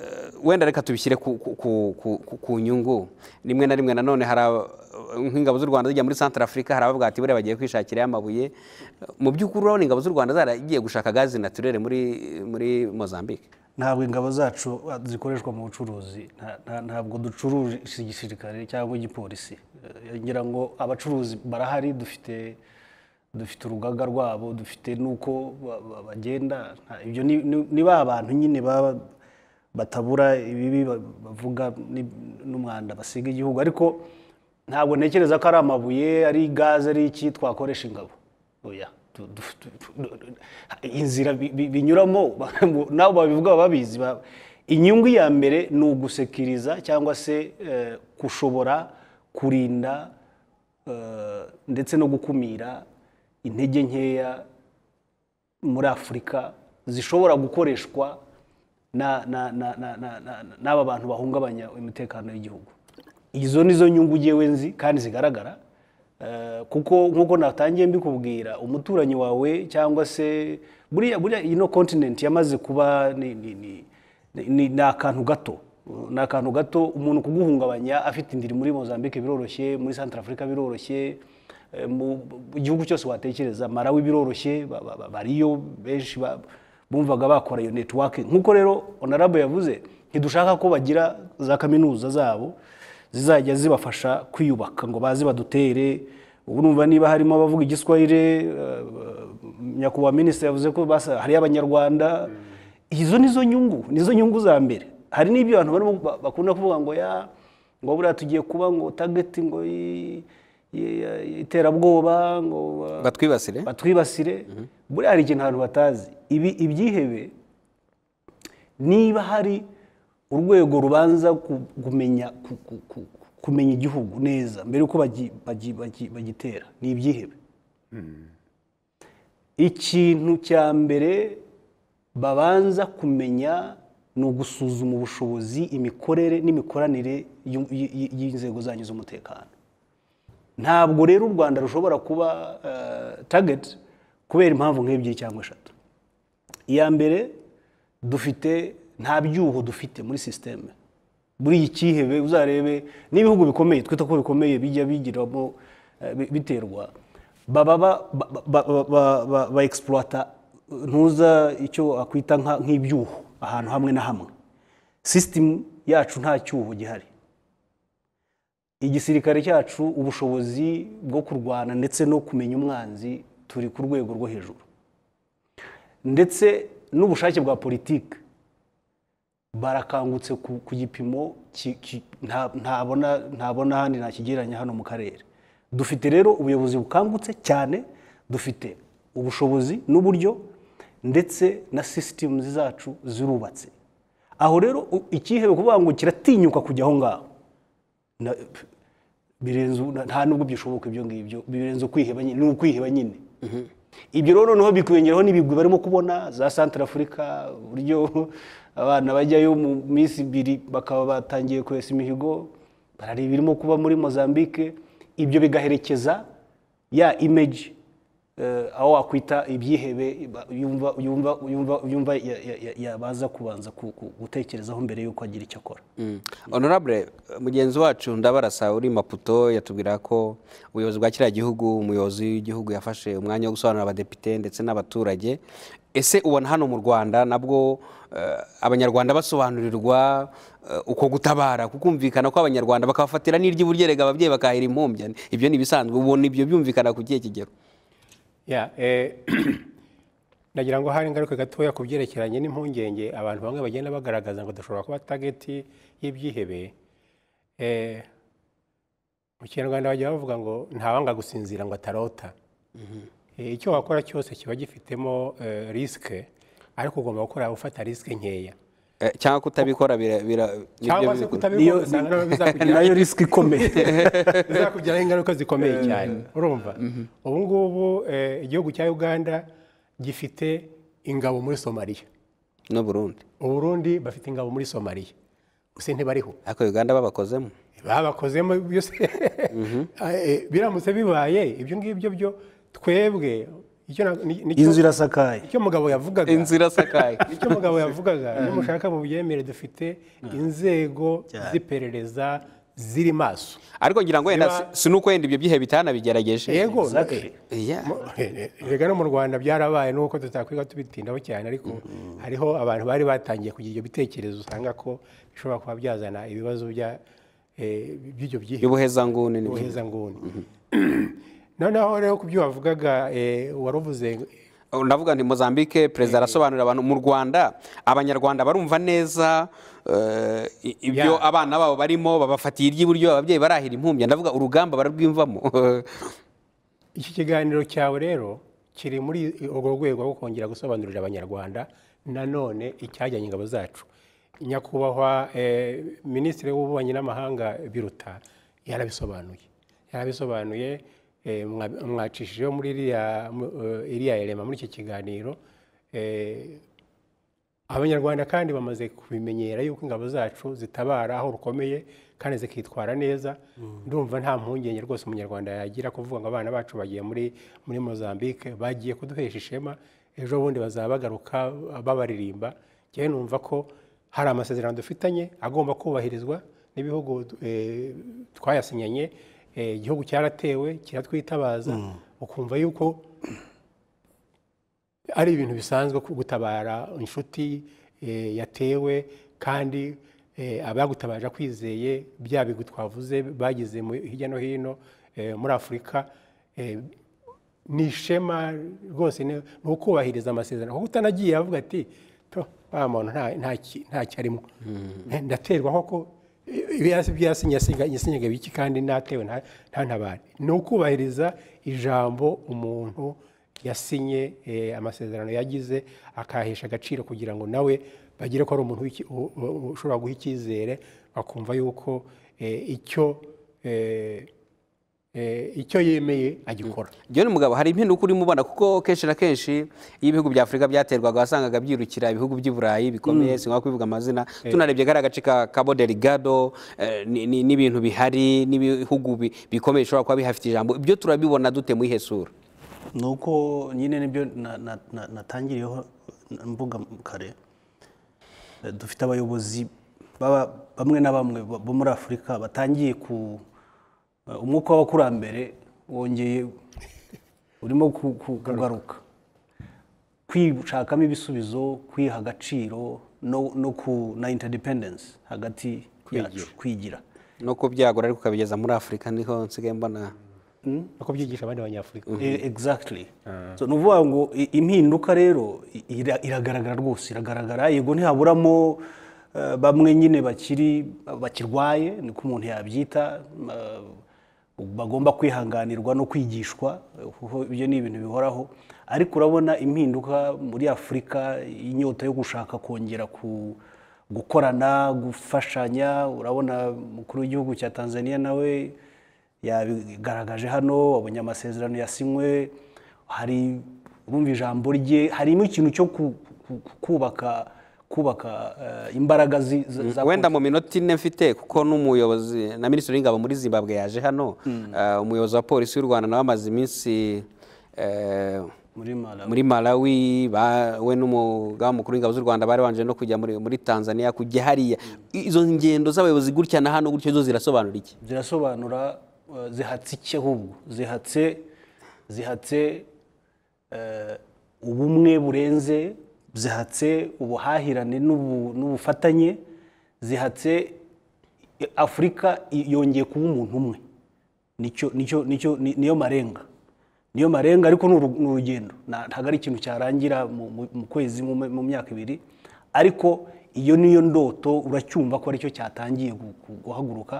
wenda reka tubishyire ku- ku- ku- ku- ku nyungu rimwe na rimwe nanone hari aba- nk'ingabo z'u rwanda zijya muri centre afurika hari abavuga ati buriya bagiye kwishakira amabuye mu by'ukuri urabona ingabo z'u rwanda zaragiye gushaka gazi naturere muri muri mozambique ntabwo ingabo zacu ah, zikoreshwa mu bucuruzi nta- nta- ntabwo ducuruza igisirikare cyangwa igipolisi Eh, ngira ngo abacuruzi barahari dufite dufite urugaga rwabo dufite n'uko ba- ba- bagenda nta- ibyo ni- ni- ni ba bantu nyine baba batabura ibibi ba- bavuga ni- n'umwanda basiga igihugu ariko ntabwo ntekereza ko ari amabuye ari gaze ari iki twakoresha ingabo oya Du- du- du- du- du- inzira bi- bi- binyuramo nabo babivuga baba babizi ba- inyungu ya mbere ni ugusekiriza cyangwa se eh, gushobora kurinda eh, ndetse no gukumira intege nkeya muri afurika zishobora gukoreshwa na- na- na- na- na- na- na- n'aba bantu bahungabanya umutekano w'igihugu izo ni zo nyungu ngewe nzi kandi zigaragara Eh, kuko nk'uko natangiye mbikubwira umuturanyi wawe cyangwa se buriya buriya ino kontinenti yamaze kuba ni, ni, ni, ni, ni, ni akantu gato ni akantu gato umuntu kuguhungabanya afite indiri muri mozambique biroroshye muri centre afurika biroroshye eh, mu mu gihugu cyose watekereza marawi biroroshye ba- ba- ba- bariyo benshi ba- bumvaga bakora iyo netiwake nk'uko rero onarabo yavuze ntidushaka ko bagira za kaminuza zabo zizajya zibafasha kwiyubaka ngo baze badutere ubu numva niba harimo abavuga igiswahire eh, nyakubahwa minisitiri yavuze ko basa- hariyo abanyarwanda izo ni zo nyungu ni zo nyungu za mbere hari n'ibyo abantu barimo ba- bakunda kuvuga ngo ya ngo buriya tugiye kuba ngo tageti ngo i- i- i- iterabwoba ngo uh, batwibasire batwibasire buriya hari ikintu abantu batazi ibi ibyihebe niba hari urwego rubanza ku- kumenya ku- ku- ku- kumenya igihugu neza mbere yuko bagi- bagi- bagi- bagitera ni ibyihebe ikintu cya mbere babanza kumenya ni ugusuzuma ubushobozi imikorere n'imikoranire y'u- y- y- y'inzego zanyu z'umutekano ntabwo rero u rwanda rushobora kuba eh, target kubera impamvu nk'ebyiri cyangwa eshatu iya mbere dufite nta byuho dufite muri sisiteme buriya icyihebe uzarebe n'ibihugu bikomeye twita ko bikomeye bijya bigiramo eh, bi- biterwa baba ba- ba- ba- ba- ba- ba- ba egisipuwata ntuza icyo akwita nka- nk'ibyuho ahantu hamwe na hamwe sisitemu yacu nta cyuho gihari igisirikare cyacu ubushobozi bwo kurwana ndetse no kumenya umwanzi turi ku rwego rwo hejuru ndetse n'ubushake bwa politiki barakangutse ku, ku gipimo ki- ki- nta- ntabona ntabona ahandi nakigereranya hano mu karere dufite rero ubuyobozi bukangutse cyane dufite ubushobozi n'uburyo ndetse na sisitemu zacu zirubatse aho rero u- icyihebe kuvuga ngo kiratinyuka kujya aho ngaho na- birenze u- na- nta nubwo byishoboka ibyo ngibyo birenze ukwiheba nyine ni ukwiheba nyine ibyo rero noneho bikwiyongeraho n'ibigwi barimo kubona za santara afurika uburyo abana bajyayo mu minsi ibiri bakaba batangiye kwesa imihigo barareba ibirimo kuba muri mozambique ibyo bigaherekeza ya imeji aho wakwita ibyihebe ba- yumva yumva yumva yumva ya- ya- ya- yabaza kubanza ku- ku- gutekerezaho mbere y'uko agira icyo akora Mm. honorable mugenzi wacu ndabarasa uri maputo yatubwira ko ubuyobozi bwa kiriya gihugu umuyobozi w'igihugu yafashe umwanya wo gusobanurira abadepite ndetse n'abaturage ese ubona hano mu rwanda nabwo eh, abanyarwanda basobanurirwa eh, uko gutabara kukumvikana ko abanyarwanda bakabafatira n'iry'uburyerega ababyeyi bakahira impumbya ibyo ni ibisanzwe ubona ibyo byumvikana ku kihe kigero Ya, eh, nagira ngo hari ingaruka gatoya ku byerekeranye n'impungenge abantu bamwe bagenda bagaragaza ngo dushobora kuba tageti y'ibyihebe Eh, mu kinyarwanda bajya bavuga ngo ntawanga gusinzira ngo atarota Eh, icyo wakora cyose kiba gifitemo eh, risike ariko ugomba gukora ufata risike nkeya Eh, cyangwa kutabikora bira- bira- nibyo cyangwa bibikora. se kutabikora usanga nabyo bizakugiraho nayo risiki ikomeye bizakugiraho ingaruka zikomeye cyane urumva ubu ngubu eh, igihugu cya uganda gifite ingabo muri somaliya n'u burundi uburundi bafite ingabo muri somaliya gusa ntibariho ariko uganda babakozemo babakozemo byose eh, biramutse bibaye ibyo ngibyo byo twebwe icyo na- ni- ni- inzu irasakaye icyo umugabo yavugaga inzu irasakaye icyo umugabo yavugaga nimushaka mu byemere dufite inzego z'iperereza ziri maso ariko ngira ngo wenda Niba- si nuko wenda ibyo byihe bitanabigerageje yego Exactly. Iya. Mu- erega no mu rwanda byarabaye nuko tutakwiga tubitindaho cyane ariko hariho abantu bari batangiye kugira ibyo bitekerezo usanga ko bishobora kuba byazana ibibazo bya- eh, by'ibyo byihebe y'ubuhezanguni ni byo. ubuhezanguni noneho rero ku byo wavugaga eh, waravuze Oh, ndavuga nti mozambique perezida arasobanurira abantu mu rwanda abanyarwanda barumva neza eh, i- ibyo Yeah. abana babo barimo babafatiye iry'iburyo ababyeyi barahira impumbya ndavuga urugamba bararwimvamo iki kiganiro cyawe rero kiri muri urwo rwego rwo kongera gusobanurira abanyarwanda nanone icyajyanye ingabo zacu nyakubahwa eh, minisitiri w'ububanyi n'amahanga biruta yarabisobanuye yarabisobanuye eh, mwa- mwacishije muri iriya mu- eh, iriya erema muri iki kiganiro eh, abanyarwanda kandi bamaze kubimenyera yuko ingabo zacu zitabara aho rukomeye kandi zikitwara neza ndumva nta mpungenge rwose umunyarwanda yagira kuvuga ngo abana bacu bagiye muri muri mozambique bagiye kuduhesha ishema ejo bundi bazaba bagaruka babaririmba njyewe numva ko hari amasezerano dufitanye agomba kubahirizwa n'ibihugu eh, twayasinyanye Eh, igihugu cyaratewe kiratwitabaza ukumva yuko ari ibintu bisanzwe ku- gutabara inshuti eh, yatewe kandi eh, abagutabaje akwizeye bya bigwi twavuze bagize mu- hirya no hino eh, muri afurika eh, ni ishema rwose ni ni ukubahiriza amasezerano kuko utanagiye avuga ati to wa muntu nta- nta ki- nta cyarimo ndaterwa koko byasinyaga biki kandi natewe nta- ntantabare ni ukubahiriza ijambo umuntu yasinye eh, amasezerano yagize akahesha agaciro kugira ngo nawe bagire ko ari umuntu w'iki- u- u- ushobora guha icyizere bakumva yuko eh, icyo eh, eh, icyo yemeye agikora John Mugabo hari impinduka urimo ubona kuko kenshi na kenshi iyo ibihugu bya Afurika byaterwaga wasangaga byirukira ibihugu by'i Burayi bikomeye sinwa kubivuga amazina tunarebye kariya gace ka Cabo Delgado eh, ni- ni- n'ibintu bihari n'ibihugu bi- bikomeye bishobora kuba bihafite ijambo ibyo turabibona dute mu ihesura ni uko nyine nibyo na- na- na- natangiriyeho mbuga kare Eh, dufite abayobozi baba- bamwe na bamwe bo bo muri afurika batangiye ku eh, umwuka w'abakurambere wongeye urimo ku- ku- kugaruka kwishakamo ibisubizo kwiha agaciro no no ku na interdependence hagati yacu kwigira no kubyagura ariko ukabigeza muri Afurika niho nsigaye mbona no kubyigisha abandi banyafurika Eh, exactly so ni ukuvuga ngo i- impinduka rero i- ira- iragaragara rwose iragaragara yego ntihaburamo eh, bamwe nyine bakiri bakirwaye niko umuntu yabyita eh, bagomba kwihanganirwa no kwigishwa eh, kuko ibyo ni ibintu bihoraho ariko urabona impinduka muri afurika inyota yo gushaka kongera ku gukorana gufashanya urabona umukuru w'igihugu cya tanzania nawe yabigaragaje hano abonye amasezerano yasinywe hari urumva ijambo rye harimo ikintu cyo ku- ku- ku- kubaka kubaka eh, imbaraga zi- za- za wenda mu minota ine mfite kuko n'umuyobozi na minisitiri w'ingabo muri zimbabwe yaje hano eh, umuyobozi wa polisi y'u rwanda nawe amaze iminsi eh, muri Malawi. muri malawi ba- we n'umugaba mukuru w'ingabo z'u rwanda bari banje no kujya muri, muri tanzania kujya hariya izo ngendo z'abayobozi gutya na hano gutya zo zirasobanura iki zirasobanura eh, zihatse iki ahubwo zihatse zihatse eh, ubumwe burenze zihatse ubuhahirane n'ubu- n'ubufatanye zihatse eh, afurika i- yongeye kuba umuntu umwe nicyo nicyo nicyo ni- niyo marenga niyo marenga ariko ni uru- ni urugendo Na- ntabwo ari ikintu cyarangira mu- mu mu kwezi mu- mu myaka ibiri ariko iyo niyo ndoto uracyumva ko aricyo cyatangiye gu- gu- guhaguruka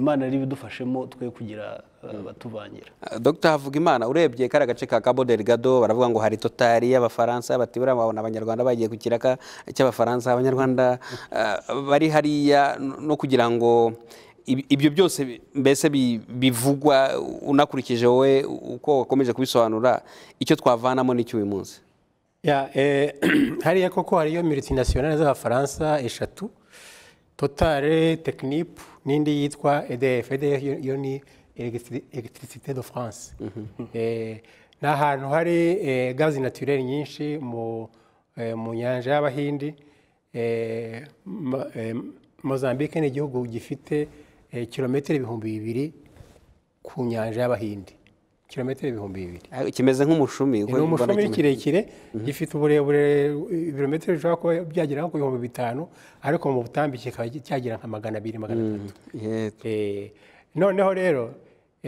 imana yari ibidufashemo twe kugira eh, abatuvangira Uh, Dr havugimana urebye kariya gace ka cabo delgado baravuga ngo hari totari y'abafaransa bati buriya babona abanyarwanda bagiye ku kiraka cy'abafaransa abanyarwanda uh, bari hariya no no kugira ngo ib- ibyo byose bi- mbese bi- bivugwa unakurikije wowe uko wakomeje kubisobanura icyo twavanamo n'icyo uyu munsi Ya, eh, hariya koko hariyo multinationale z'abafaransa eshatu totale tekinipu n'indi yitwa edf edf yo ni elegitirisite do france ni ahantu hari eh, gazi naturere nyinshi mu eh, mu nyanja y'abahindi Eh, ma- eh, mozambique ni igihugu gifite eh, kilometero ibihumbi bibiri ku nyanja y'abahindi kilometero ibihumbi bibiri Ah, kimeze nk'umushumi uko ni mbona umushumi kimeze. kirekire gifite uburebure eh, ibirometero bishobora kuba byagera nko ku bihumbi bitanu ariko mu butambike kikaba cyagera nka magana abiri magana atatu Yego. Eh, noneho rero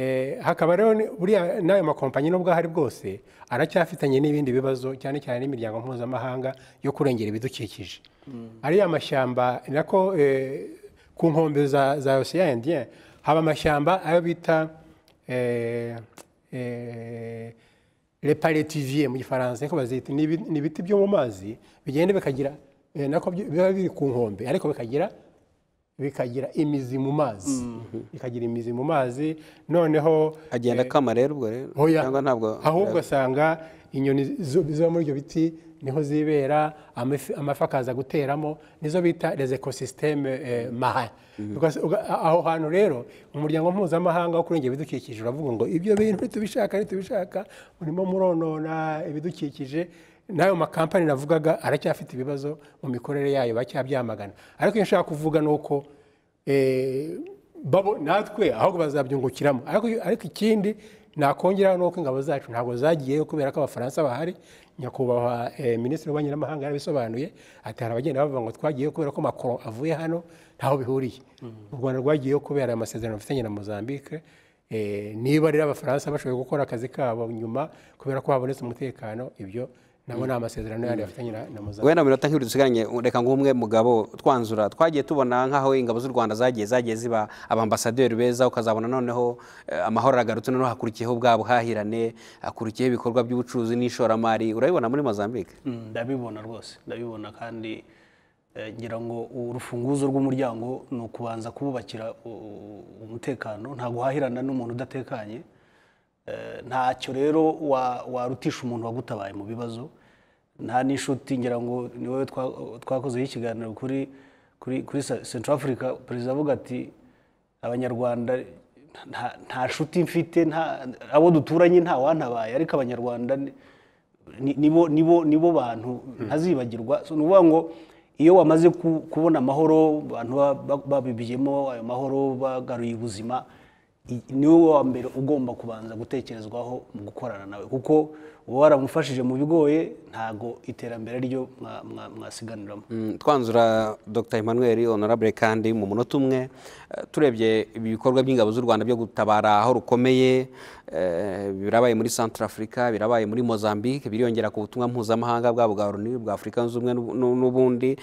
eh, hakaba rero ni- buriya n'ayo makompanyi n'ubwo ahari bwose aracyafitanye n'ibindi bibazo cyane cyane n'imiryango mpuzamahanga yo kurengera ibidukikije ariya mashyamba ni nako eh, ku nkombe za za ocean indien haba amashyamba ayo bita eh, eh, reparetivier mu gifaransa niko bazita ni ibi- ni ibiti byo mu mazi bigenda bikagira eh, nako byo- biba biri ku nkombe ariko bikagira bikagira imizi mu mazi bikagira imizi mu mazi noneho agenda akama rero ubwo rero hoya cyangwa ntabwo ahubwo asanga inyoni zo- ziba muri ibyo biti niho zibera amafi amafi akaza guteramo nizo bita les ekosisiteme marin Because uga- a- aho hantu rero umuryango mpuzamahanga wo kurengera ibidukikije uravuga ngo ibyo bintu ntitubishaka ntitubishaka murimo muronona ibidukikije n'ayo makampani navugaga aracyafite ibibazo mu mikorere yayo bacyabyamagana ariko iyo nshaka kuvuga ni uko eh, babo natwe ahubwo bazabyungukiramo ariko ariko ikindi nakongeraho ni uko ingabo zacu ntabwo zagiyeyo kubera ko abafaransa bahari nyakubahwa eh, minisitiri w'ububanyi n'amahanga yarabisobanuye ati hari abagenda bavuga ngo twagiyeyo kubera ko Macron avuye hano ntaho bihuriye u rwanda rwagiyeho kubera aya masezerano rufitanye na mozambique eh, niba rero abafaransa bashoboye gukora akazi kabo nyuma kubera ko habonetse umutekano ibyo nabo ni amasezerano yandi bafitanye na na mozambique wenda mu minota nk'ibiri dusigaranye reka ngo umwe mugabo twanzura twagiye tubona nk'aho ingabo z'u rwanda zagiye zagiye ziba abambasaderi beza ukazabona noneho eh, amahoro aragarutse noneho hakurikiyeho bwa buhahirane hakurikiyeho ibikorwa by'ubucuruzi n'ishoramari urabibona muri mozambique Mm, ndabibona rwose ndabibona kandi eh, ngira ngo urufunguzo rw'umuryango ni ukubanza kububakira u- u- umutekano nta guhahirana n'umuntu udatekanye Eh, ntacyo rero wa- warutisha umuntu wagutabaye mu bibazo nta n'inshuti ngira ngo ni wowe twa- twakozeho ikiganiro kuri kuri kuri Sa- Central Africa perezida avuga ati abanyarwanda nta- nta nshuti mfite nta abo duturanye nta wantabaye ariko abanyarwanda ni- ni- nibo nibo nibo bantu ntazibagirwa so ni ukuvuga ngo iyo wamaze ku- kubona amahoro abantu ba- ba- babibiyemo ayo mahoro bagaruye ubuzima i- ni wowe wa mbere ugomba kubanza gutekerezwaho mu gukorana nawe kuko uba waramufashije mu bigoye ntago iterambere ryo mwa- mwa- mwasiganiramo Mm, twanzura dr emmanuel honorable kandi mu munota umwe eh, turebye ibikorwa by'ingabo z'u rwanda byo gutabara aho rukomeye eh, birabaye muri centre africa birabaye muri mozambique biriyongera ku butumwa mpuzamahanga bwa bwa loni bwa afurika zunze ubumwe n'u- n'u- n'ubundi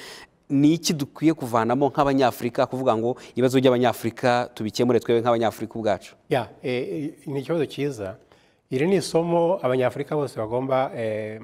ni iki dukwiye kuvanamo nk'abanyafurika kuvuga ngo ibibazo by'abanyafurika tubikemure twebwe nk'abanyafurika ubwacu ya eh, ni ikibazo cyiza iri ni isomo abanyafurika bose bagomba eh,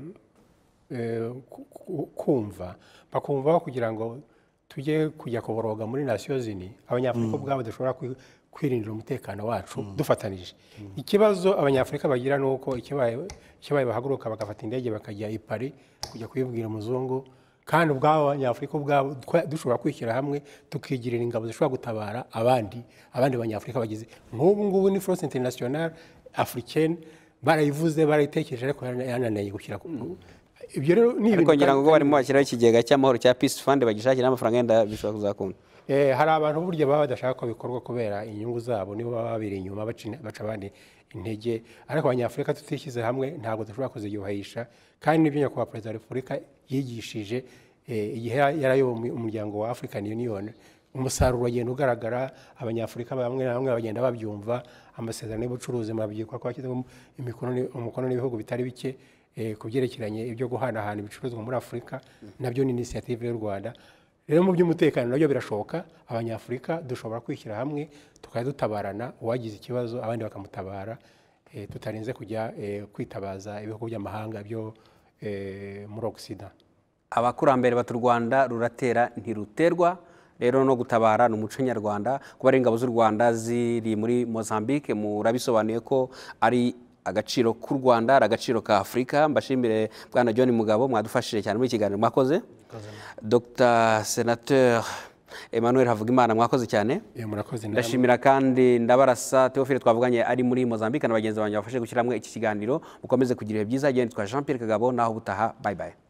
eh, ku- ku- kumva bakumvaho kugira ngo tujye kujya kuboroga muri nasiyo zini abanyafurika ubwabo dushobora kwi- kwirindira umutekano wacu dufatanije ikibazo abanyafurika bagira ni uko ikibaye ikibaye bahaguruka bagafata indege bakajya i Paris kujya kuyibwira umuzungu kandi ubwabo abanyafurika ubwabo twa- dushobora kwishyira hamwe tukigirira ingabo zishobora gutabara abandi abandi banyafurika bagize nk'ubu ngubu ni force international africaine barayivuze barayitekereje ariko yananiye gushyira ku- ibyo rero ni ibintu ariko ngira ngo kandi- ubwo barimo bashyiraho ikigega cy'amahoro cya peace fund bagishakira amafaranga yenda bishobora kuzakunda Eh, hari abantu burya baba badashaka ko bikorwa kubera inyungu zabo nibo baba babiri inyuma baca in- baca abandi intege ariko abanyafurika tutishyize hamwe ntabwo dushobora kuziyubahisha kandi n'ibyo nyakubahwa perezida wa repubulika yigishije eh, igihe yarayoboye umu- umuryango wa african union umusaruro wagenda ugaragara abanyafurika bamwe na bamwe bagenda babyumva amasezerano y'ubucuruzi murabyikwa ko hashyizwemo imikono ni- umukono n'ibihugu bitari bike eh, ku byerekeranye ibyo guhanahana ibicuruzwa muri afurika nabyo ni inisiyative y'u rwanda rero mu by'umutekano nabyo birashoboka abanyafurika dushobora kwishyira hamwe tukajya dutabarana uwagize ikibazo abandi bakamutabara eh, tutarinze kujya eh, kwitabaza ibihugu by'amahanga byo eh, muri ogisida abakurambere bati u rwanda ruratera ntiruterwa rero no gutabara ni umuco nyarwanda kuba ari ingabo z'u rwanda ziri muri mozambique murabisobanuye ko ari agaciro k'u rwanda ari agaciro ka afurika mbashimire bwana john mugabo mwadufashije cyane muri iki kiganiro mwakoze dr senateur emmanuel havugimana mwakoze cyane Eh, murakoze namwe. ndashimira kandi ndabarasa teofile twavuganye ari muri mozambique na bagenzi banjye bafashe gushyiramo iki kiganiro mukomeze kugira ibihe byiza agenda twa jean pierre kagabo naho ubutaha bayibaye